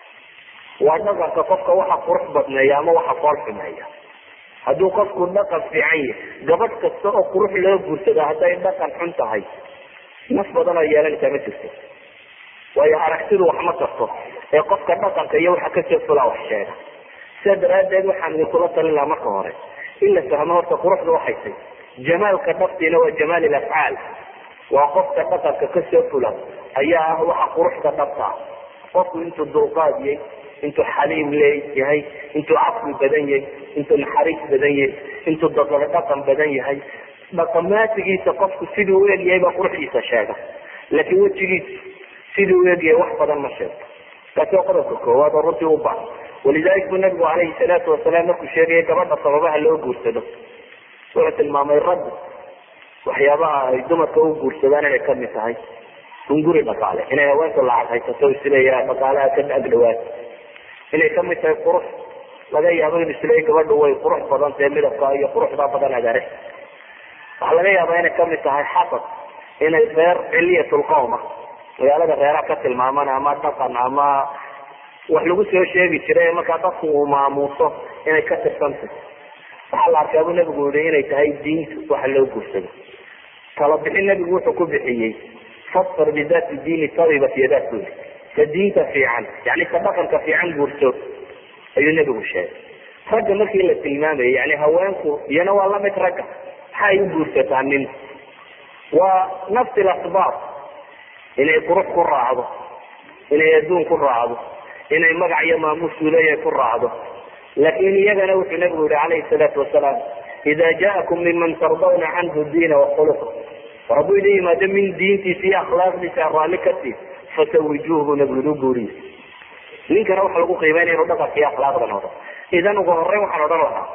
A: waa dhaqanka qofka waxa qurux badneeya ama waxa fool xumeeya hadduu qofku dhaqan fiican yahy gabadh kasta oo qurux loo guursado hadday dhaqan xun tahay naf badan oo yeelanaysaa ma jirto waayo aragtidu wax ma tarto ee qofka dhaqanka iyo waxa kasoo fulaa wax sheega sidaa daraadeed waxaan idinkula talin lahaa marka hore in la fahmo horta quruxda waxay tay jamaalka dhaftiina waa jamaal ilafcaal waa qofka dhaqanka kasoo fula ayaa ah waxa quruxda dhabta ah qofku intuu dulqaad yahay intuu xaliim leeyahay intuu caqli badan yahay intuu naxariis badan yahay intuu dadaba dhaqan badan yahay dhaqamaatigiisa qofku siduu u egyahay baa quruxdiisa sheega laakiin wejigiisa siduu u egyahay wax badan ma sheegto taasi waa qodobka koowaad oo runtii u baahan walidalik buu nabigu calayhi salaatu wasalaam markuu sheegaya gabadha sababaha loo guursado wuxuu tilmaamay raggu waxyaabaha ay dumarka u guursadaan inay kamid tahay hunguri dhaqaale inay haweenku lacag haysato isleeyaha dhaqaalaha ka agdhawaad inay kamid tahay qurux laga yaabo in isleey gabadhu way qurux badan tahay midabka iyo quruxda badan agare waxaa laga yaabaa inay kamid tahay xasad inay reer ciliyatulqowma magaalada reeraha ka tilmaaman ama dhaqan ama wax lagu soo sheegi jiray markaa dadku uu maamuuso inay ka tirsantahy waxaa la arkaa buu nabigu yihi inay tahay diinta waxa loo guursado tala bixin nabigu wuxuu ku bixiyey fasfar bidaati diini tabibat yadaat buu yihi ka diinta fiican yani ka dhaqanka fiican guurso ayuu nabigu sheegay ragga markii la tilmaamayay yani haweenku iyana waa lamid ragga maxay u guursataa nin waa nafsi lasbaab inay qurux ku raacdo inay adduun ku raacdo inay magac iyo maamuus uleeyahay ku raacdo laakin iyagana wuxuu nabigu yihi calayhi salaatu wasalaam ida jaakum miman tardawna canhu diina wakhuluqa war hadduu idin yimaado min diintiisa iyo akhlaaqdiisa raalli ka tii fasawijuuh buu nabigu yihi u guuriye ninkana waxa lagu qiimeynaya inu dhaqanka iyo akhlaaqda noqdo idan ugu horeyn waxaan odhan lahaa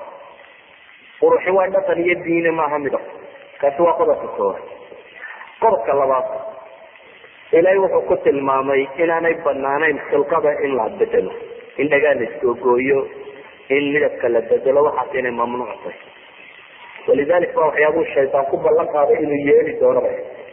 A: quruxi waa dhaqan iyo diine maaha midab kaasi waa qodobka koowaad qodobka labaad ilaahay wuxuu ku tilmaamay inaanay banaanayn khilqada in la bedelo in dhagaa la iskoogooyo in midabka la bedelo waxaas inay mamnuuc tahay walidalik ba waxyaabuu shaytaan ku ballan qaaday inuu yeeli doono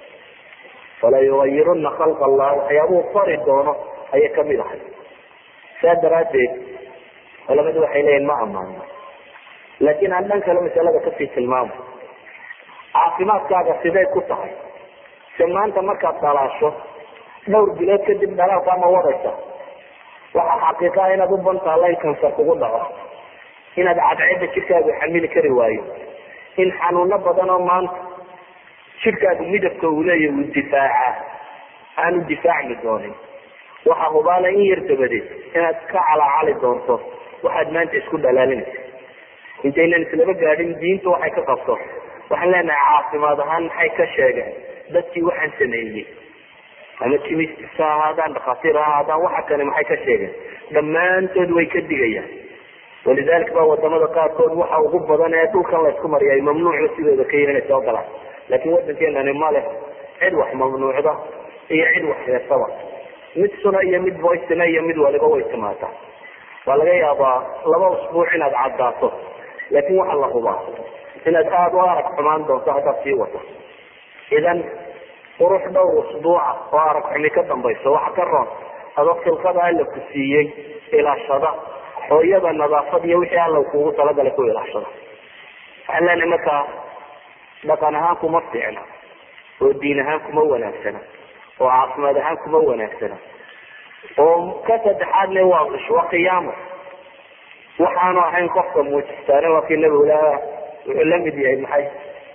A: fala yugayiruna khalqa allah waxyaabuu fari doono ayay kamid ahay saa daraadeed culamadu waxay leeyihin ma amaano laakiin aan dhan kale masalada kasii tilmaamo caafimaadkaaga siday ku tahay se maanta markaad dhalaasho dhowr bilood kadib dhalaalka ama wadaysa waxaa xaqiiqaa inaad u bantaala in kansar kugu dhaco inaad cadceeda jidhkaagu xamili kari waayo in xanuuno badan oo maanta jidhkaagu midabka uu leeya uu difaaca aanu difaacmi doonin waxaa hubaala in yar dabadeed inaad ka calaacali doonto waxaad maanta isku dhalaalinaysa intaynan islaba gaadhin diintu waxay ka qabto waxaan leenahay caafimaad ahaan maxay ka sheegeen dadkii waxaan sameeyey ama jimistis ha ahaadaan dhakhaatiir ha ahaadaan waxa kale maxay ka sheegeen dhammaantood way ka digayaan walidalik ba wadamada qaarkood waxa ugu badan ee dhulkan laysku mariya ay mamnuucba sidooda ka yihin inay soo galaan laakiin wadankeenani ma leh cid wax mamnuucda iyo cid wax heesaba mid suna iyo mid voicena iyo mid waliba way timaataa waa laga yaabaa laba usbuuc inaad caddaato laakiin waxaa la hubaa inaad aada u arag xumaan doonto haddaad sii wato idan qurux dhowr usbuuca oo arag xumi ka dambayso waxa ka roon adoo khilqada alla ku siiyey ilaashada hooyada nadaafad iyo wixii alla kuugu talagalay ku ilaashada waxaan leenahay markaa dhaqan ahaan kuma fiicna oo diin ahaan kuma wanaagsana oo caafimaad ahaan kuma wanaagsana oo ka saddexaadne waa qish waa qiyaamo waxaanu ahayn qofka muujistaane waa kii nabigu laha wuxuu la mid yahay maxay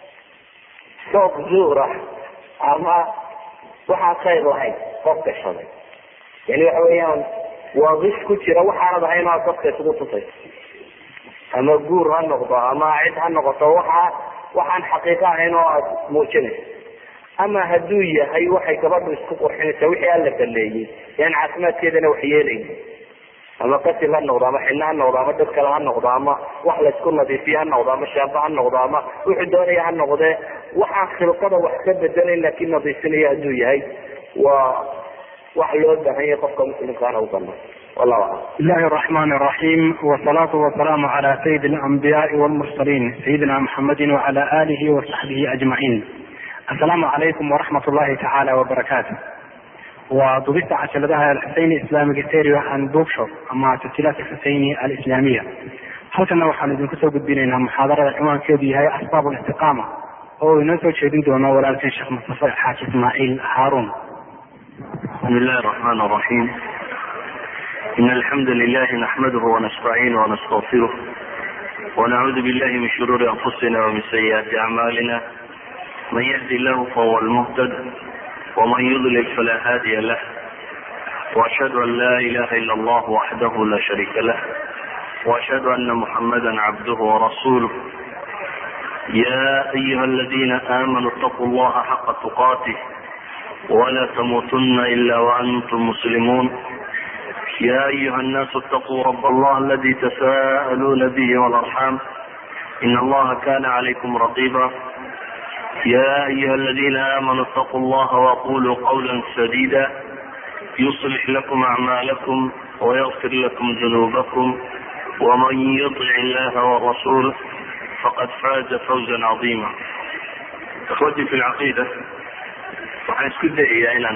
A: soob zuura ama waxaan khayr lahayn qof gashaday yani waxa weeyaan waa qish ku jira waxaanad ahayn oo aad dadka isugu tusayso ama guur ha noqdo ama cid ha noqoto waxa waxaan xaqiiqo ahayn oo aad muujinayso ama hadduu yahay waxay gabadhu isku qurxinaysaa wixii alla baleeyey yaan caafimaadkeedana wax yeelayn ama qasil ha noqdo ama xidno ha noqdo ama dad kale ha noqdo ama wax laysku nadiifiye ha noqdo ama shaamba ha noqdo ama wuxuu doonaya ha noqdee waxaan khilqada wax ka bedelayn laakiin nadiifinaya hadduu yahay waa wax loo baahan yahay qofka muslimkaana u banaan wallahu aclam
D: بسم الله الرحمن الرحيم والصلاة والسلام على سيد الأنبياء والمرسلين سيدنا محمد وعلى آله وصحبه أجمعين السلام عليكم ورحمة الله تعالى وبركاته وضبطت عشلتها الحسيني إسلامي ستيريو عن بوكشوب أما تسجيلات الحسيني الإسلامية halkana waxaan idinku soo gudbinaynaa muxaadarada ciwaankeedu yahay asbaab listiqaama oo inoo soo jeedin doono walaalkeen sheekh mustafa xaaji ismaaciil haaruun
A: بسم الله الرحمن الرحيم إن الحمد لله نحمده ونستعينه ونستغفره ونعوذ بالله من شرور أنفسنا ومن سيئات أعمالنا من يهدي الله فهو المهتد ومن يضلل فلا هادي له وأشهد أن لا إله إلا الله وحده لا شريك له وأشهد أن محمدا عبده ورسوله يا أيها الذين آمنوا اتقوا الله حق تقاته ولا تموتن إلا وأنتم مسلمون يا أيها الناس اتقوا رب الله الذي تساءلون به والأرحام إن الله كان عليكم رقيبا يا أيها الذين آمنوا اتقوا الله وقولوا قولا سديدا يصلح لكم أعمالكم ويغفر لكم ذنوبكم ومن يطع الله والرسول فقد فاز فوزا عظيما اخوتي في العقيدة waxaan isku dayayaa inaan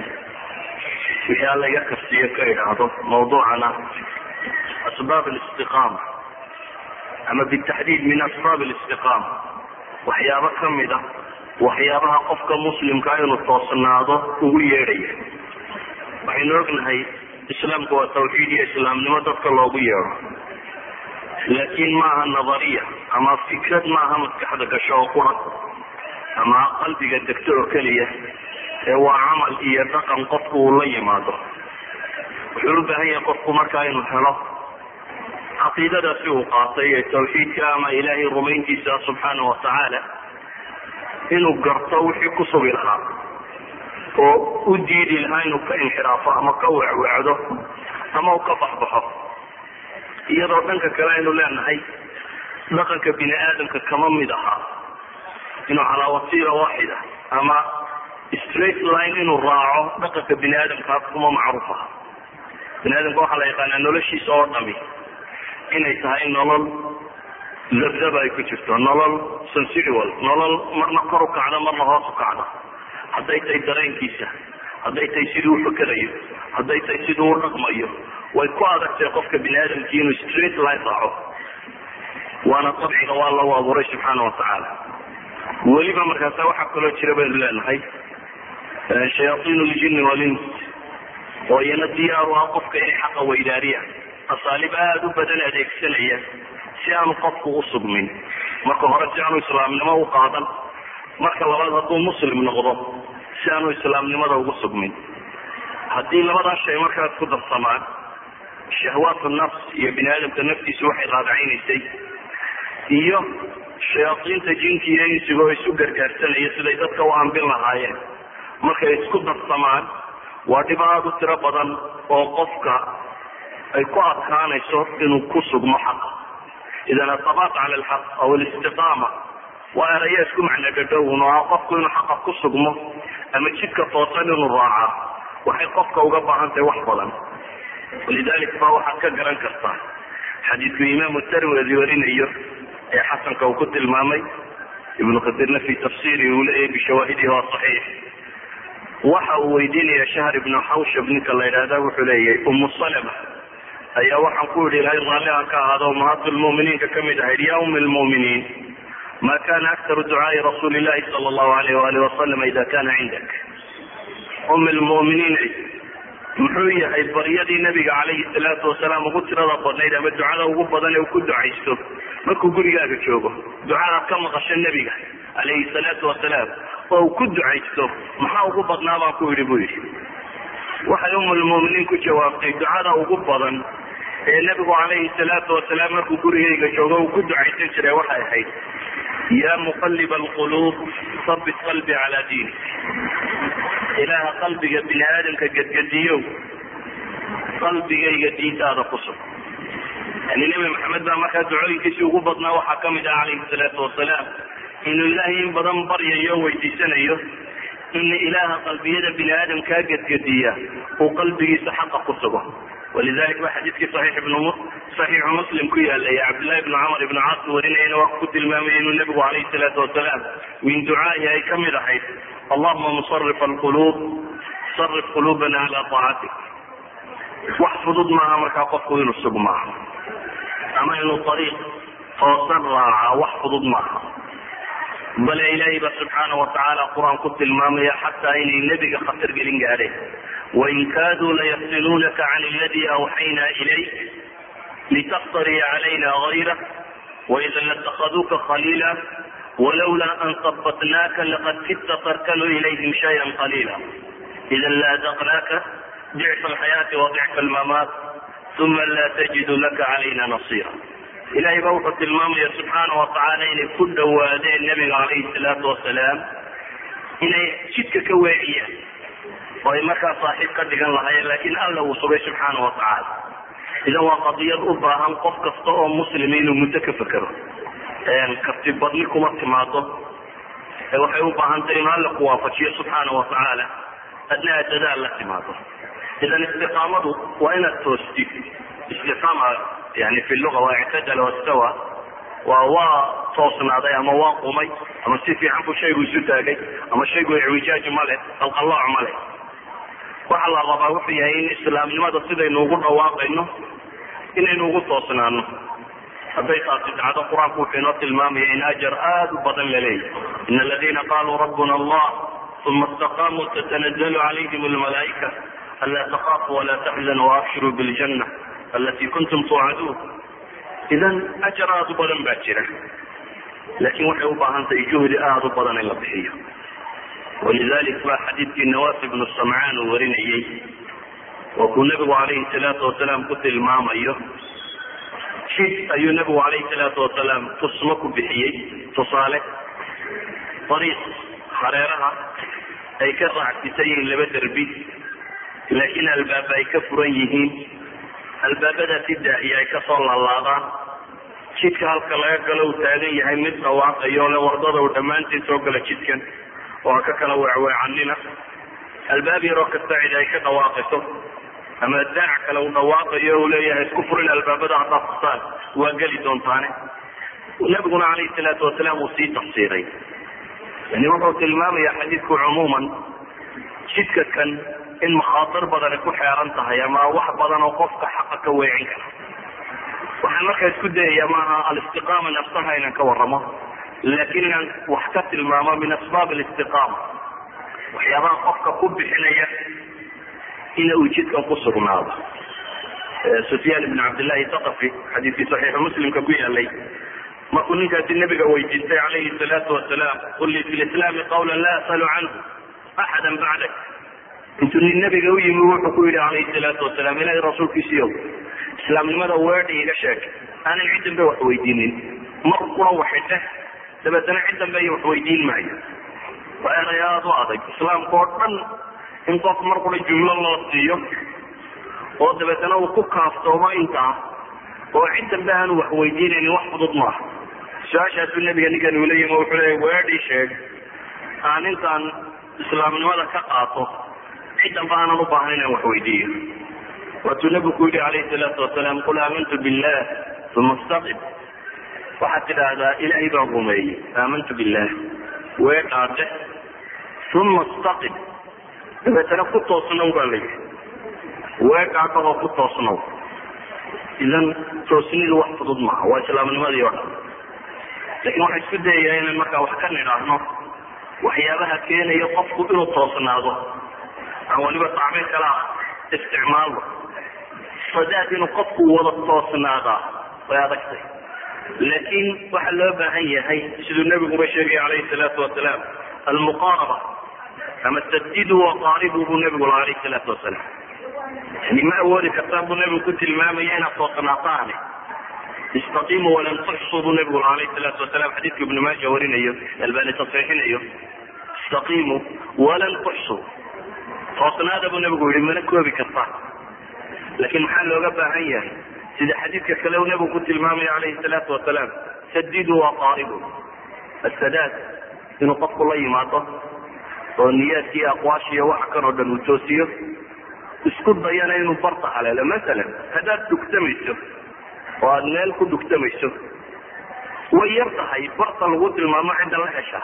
A: wixii alla iga karsiiyo ka idhaahdo mawduucana asbaab alistiqaama ama bitaxdiid min asbaab alistiqaama waxyaabo kamid a waxyaabaha qofka muslimkaa inuu toosnaado ugu yeedhaya waxaynu ognahay islaamku waa tawxiid iyo islaamnimo dadka loogu yeedho laakiin maaha nadariya ama fikrad maaha maskaxda gasho oo qura ama qalbiga degto oo keliya ee waa camal iyo dhaqan qofku uu la yimaado wuxuu u baahan yahay qofku markaa inuu helo caqiidadaasi uu qaatay ee tawxiidka ama ilaahay rumayntiisa subxaana watacaala inuu garto wixii ku sugi lahaa oo u diidi lahaa inuu ka inxiraafo ama ka wecwecdo ama uu ka baxbaxo iyadoo dhanka kale aynu leenahay dhaqanka bini aadamka kama mid ahaa inuu calaa wasiila waaxida ama straight line inuu raaco dhaqanka bini aadamkaa kuma macruuf aha bini aadamka waxaa la yaqaanaa noloshiisa oo dhami inay tahay nolol labdaba ay ku jirto nolol sensual nolol marna kor u kacda marna hoos u kacda hadday tahay dareenkiisa hadday tahay siduu ufakerayo hadday tahay siduu u dhaqmayo way ku adagtahay qofka bini aadamkii inuu straight line raaco waana dabciga waa lagu abuuray subxaana watacaala weliba markaasa waxaa kaloo jira baynu leenahay shayaaiin ljini walins oo iyana diyaar u ah qofka inay xaqa weydaariyaan asaalib aada u badan adeegsanaya si aanu qofku u sugmin marka hore si aanu islaamnimo u qaadan marka labaad hadduu muslim noqdo si aanu islaamnimada ugu sugmin haddii labadaa shay markaas ku darsamaan shahwaatu nafs iyo bini aadamka naftiisu waxay raadacaynaysay iyo shayaadiinta jinki iyo insiga oo isu gargaarsanaya siday dadka u ambin lahaayeen markay isku darsamaan waa dhib aada u tiro badan oo qofka ay ku adkaanayso inuu ku sugmo xaqa idan asabaat cala alxaq aw alistiqaama waa eraya isku macno dhadhowun oo ah qofku inuu xaqa ku sugmo ama jidka toosan inuu raacaa waxay qofka uga baahan tahay wax badan walidalik ba waxaad ka garan kartaa xadiidku imaamu tarwedi warinayo ee xasanka uu ku tilmaamay ibnu katirna fi tafsiri uu leeyahy bishawaahidihi waa saxiix waxa uu weydiinaya shahr ibnu xawshab ninka la yidhahda wuxuu leeyahay umu salama ayaa waxaan ku yidhi ilahay raalli aan ka ahaado ummahaatu lmu'miniinka kamid ahayd ya umi lmu'miniin ma kana aktaru ducaai rasuuli llahi sala allahu alayh waali wasalam ida kana cindak umi lmu'miniin muxuu yahay baryadii nabiga calayhi salaatu wasalaam ugu tirada badnayd ama ducada ugu badan ee uu ku ducaysto markuu gurigaaga joogo ducadaad ka maqasho nebiga calayhi salaatu wasalaam oo uu ku ducaysto maxaa ugu badnaa baan ku yidhi buu yidhi waxay umulmu'miniin ku jawaabtay ducada ugu badan ee nebigu calayhi salaatu wasalaam markuu gurigayga joogo uu ku ducaysan jiray waxay ahayd ya muqalib alquluub sabit qalbi calaa diini ilaaha qalbiga bini aadamka gedgediyow qalbigayga diintaada ku sug yani nebi maxamed baa markaa ducooyinkiisii ugu badnaa waxaa kamid ah calayhi salaatu wasalaam inuu ilaahay in badan baryayo o weydiisanayo in ilaaha qalbiyada bini aadamkaa gedgediya uu qalbigiisa xaqa ku sugo walidalik ba xadiidkii saxiix ibn saxiixu muslim ku yaalay cabdillahi ibnu camar ibnu caas warinayana waa ku tilmaamaya inuu nebigu calayhi salaatu wasalaam min ducaahi ay kamid ahayd allahuma musarif alquluub sarif quluubana cala taacatik wax fudud maaha markaa qofku inuu sug maaha ama inuu ariiq toosan raaca wax fudud maaha bale ilaahay ba subxaana watacaala qur-aan ku tilmaamaya xataa inay nebiga khatar gelin gaadheen wain kaaduu layaftinuunaka can aladi awxayna ilayk litaftaria calayna gayra waida latakhaduuka khaliila walawlaa an sabatnaaka laqad kidta tarkanu ilayhim shayan qaliila idan laadaqnaaka dicfa alxayaati wa dicfa almamaat uma laa tajidu laka calayna nasiira ilahay ba wuxuu tilmaamaya subxaana watacaala inay ku dhawaadeen nabiga calayhi salaatu wasalaam inay jidka ka weeciyaan oo ay markaa saaxiib ka dhigan lahaayeen laakiin alla uu sugay subxaana watacaala idan waa qadiyad u baahan qof kasta oo muslima inuu muddo ka fekero karti badni kuma timaado ee waxay u baahan tahay inu alla ku waafajiyo subxaana watacaala adna aad dadaal la timaado idan istiqaamadu waa inaad toostid istiqaama yani fi luga waa ictadala wastawa waa waa toosnaaday ama waa qumay ama si fiican buu shaygu isu taagay ama shaygu icwijaaj ma leh qalqallooc ma leh waxa la rabaa wuxuu yahay in islaamnimada sidaynu ugu dhawaaqayno inaynu ugu toosnaano hadday taasi dhacdo qur-aanku wuxuu inoo tilmaamaya in ajar aada u badan la leeyahy in aladina qaluu rabbuna allah uma istaqaamuu tatanazalu calayhim almalaa'ika anlaa takaafu walaa taxzanu waabshiruu biljana alati kuntum tuucaduun idan ajar aada u badan baa jira laakiin waxay u baahan tahay juhdi aada u badan in la bixiyo walidalik ba xadiidkii nawas ibnu samcaan uu warinayey oo kuu nebigu calayhi salaatu wasalaam ku tilmaamayo jid ayuu nebigu calayhi salaatu wasalaam tusmo ku bixiyey tusaale ariiq hareeraha ay ka raacsisan yihiin laba derbi laakiin albaaba ay ka furan yihiin albaabadaasi daahiya ay kasoo laalaadaan jidka halka laga galo uu taagan yahay mid dhawaaqayo le wardada uu dhammaantiin soo gala jidkan oo ha ka kala weecweecanina albaab yaroo kasta cid ay ka dhawaaqayso ama daac kale uu dhawaaqayo uu leeyahay isku furin albaabada haddaad furtaan waa geli doontaane nabiguna calayhi salaatu wasalaam uu sii tafsiiray yani wuxuu tilmaamaya xadiidku cumuuman jidka kan in makhaatir badani ku xeeran tahay ama wax badan oo qofka xaqa ka weecin kara waxaan markaa isku dayaya maaha alistiqaama nafsaha inaan ka waramo laakiin inaan wax ka tilmaamo min asbaab alistiqaama waxyaabaha qofka ku bixinaya ina uu jidkan ku sugnaado sufyaan ibn cabdillahi thaqafi xadiidkii saxiixu muslimka ku yaalay markuu ninkaasi nabiga weydiistay calayhi salaatu wasalaam qul lii fi lislaami qawlan laa asalu canhu axada bacdak intuu nin nabiga u yimi wuxuu ku yihi calayhi salaatu wasalaam ilahay rasuulkiisiiyow islaamnimada weedha iga sheeg aanan ciddanba wax weydiinin mar kula waxidhe dabeetana cid dambe iyo wax weydiin maayo waa eray aada u adag islaamka oo dhan in qof mar kula jumlo loo siiyo oo dabeetana uu ku kaaftoomo intaa oo cid dambe aanu wax weydiinaynin wax fudud maaha su-aashaasuu nabiga ninkan uu leeyim wuxuu leeya weedhii sheeg aan intaan islaamnimada ka qaato cid dambe aanan u baahnayn aan wax weydiiyo waatuu nabigu ku yihi calayhi salaatu wasalaam qul aamantu billah uma istaqim waxaad tidhaahdaa ilaahay baan rumeeyey aamantu billah weedhaade uma istaqim dabeetana ku toosnow baa la yihi weedhaadha oo ku toosnow idan toosnidu wax fudud maaha waa islaamnimadii oo dhan lakin waxaan isku dayayaa inaan markaa wax ka nidhaahno waxyaabaha keenaya qofku inuu toosnaado aan waliba tacbiir kala isticmaalno sadaad inuu qofku wada toosnaadaa way adagtay laakiin waxaa loo baahan yahay siduu nabiguba sheegay calayhi salaatu wasalaam almuqaaraba ama sadidu waqaaribu buu nabigu la alayhi salaatu wasalaam yani ma awoodi kartaan buu nabigu ku tilmaamaya inaad toosnaataane istaqiimu walan tuxsuu buu nabigu la alayhi salaatu wasalaam xadiidka ibnu maaja warinayo albani tasxiixinayo istaqiimu walan tuxsuu toosnaada buu nabigu yihi mana koobi kartaan laakiin maxaa looga baahan yahay sida xadiidka kale uu nabigu ku tilmaamaya calayhi salaatu wasalaam sadidu waqaaribu asadaad inuu qofku la yimaado oo niyaadki iyo aqwaashiiyo waxa kan oo dhan uu toosiyo isku dayana inuu barta haleelo masalan haddaad dugtamayso oo aada meel ku dugtamayso way yar tahay barta lagu tilmaamo cidda la heshaa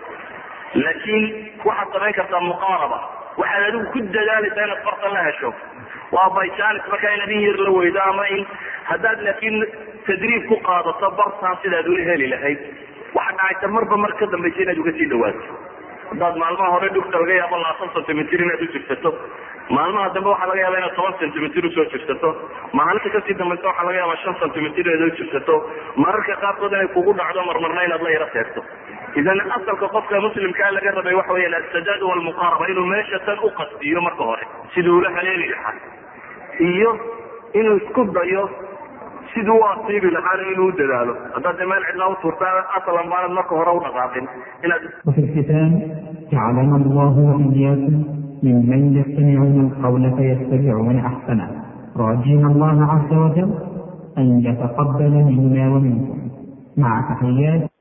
A: laakiin waxaad samayn kartaa muqaaraba waxaad adigu ku dadaalaysaa inaad barta la hesho waa bychance markaa inaad in yar la weydo ama in haddaad laakiin tadriib ku qaadato bartaan sidaad ula heli lahayd waxaa dhacaysa marba mar ka dambaysa inaad uga sii dhawaato haddaad maalmaha hore dhugta laga yaabo labaatan centimitr inaad u jirsato maalmaha dambe waxaa laga yaaba inaad toban centimitr usoo jirsato maalinta kasii dambaysa waxaa laga yaaba shan centimitr inaad u jirsato mararka qaarkood inay kugu dhacdo marmarna inaad la yaro seegto idan asalka qofka muslimkaa laga rabay waxa weya asadaad walmuqaaraba inuu meesha tan u qastiyo marka hore siduu ula haleeli lahaa iyo inuu isku dayo siduu u asiibi lahaana inuu u dadaalo haddaad de meel cidlaa utuurtaa asalan baanad marka hore u dhaqaaqin inaad
E: وفي الختام جعلنا الله وإياكم ممن يستمعون القول فيتبعون أحسنه راجين الله عز وجل أن يتقبل منا ومنكم مع تحيات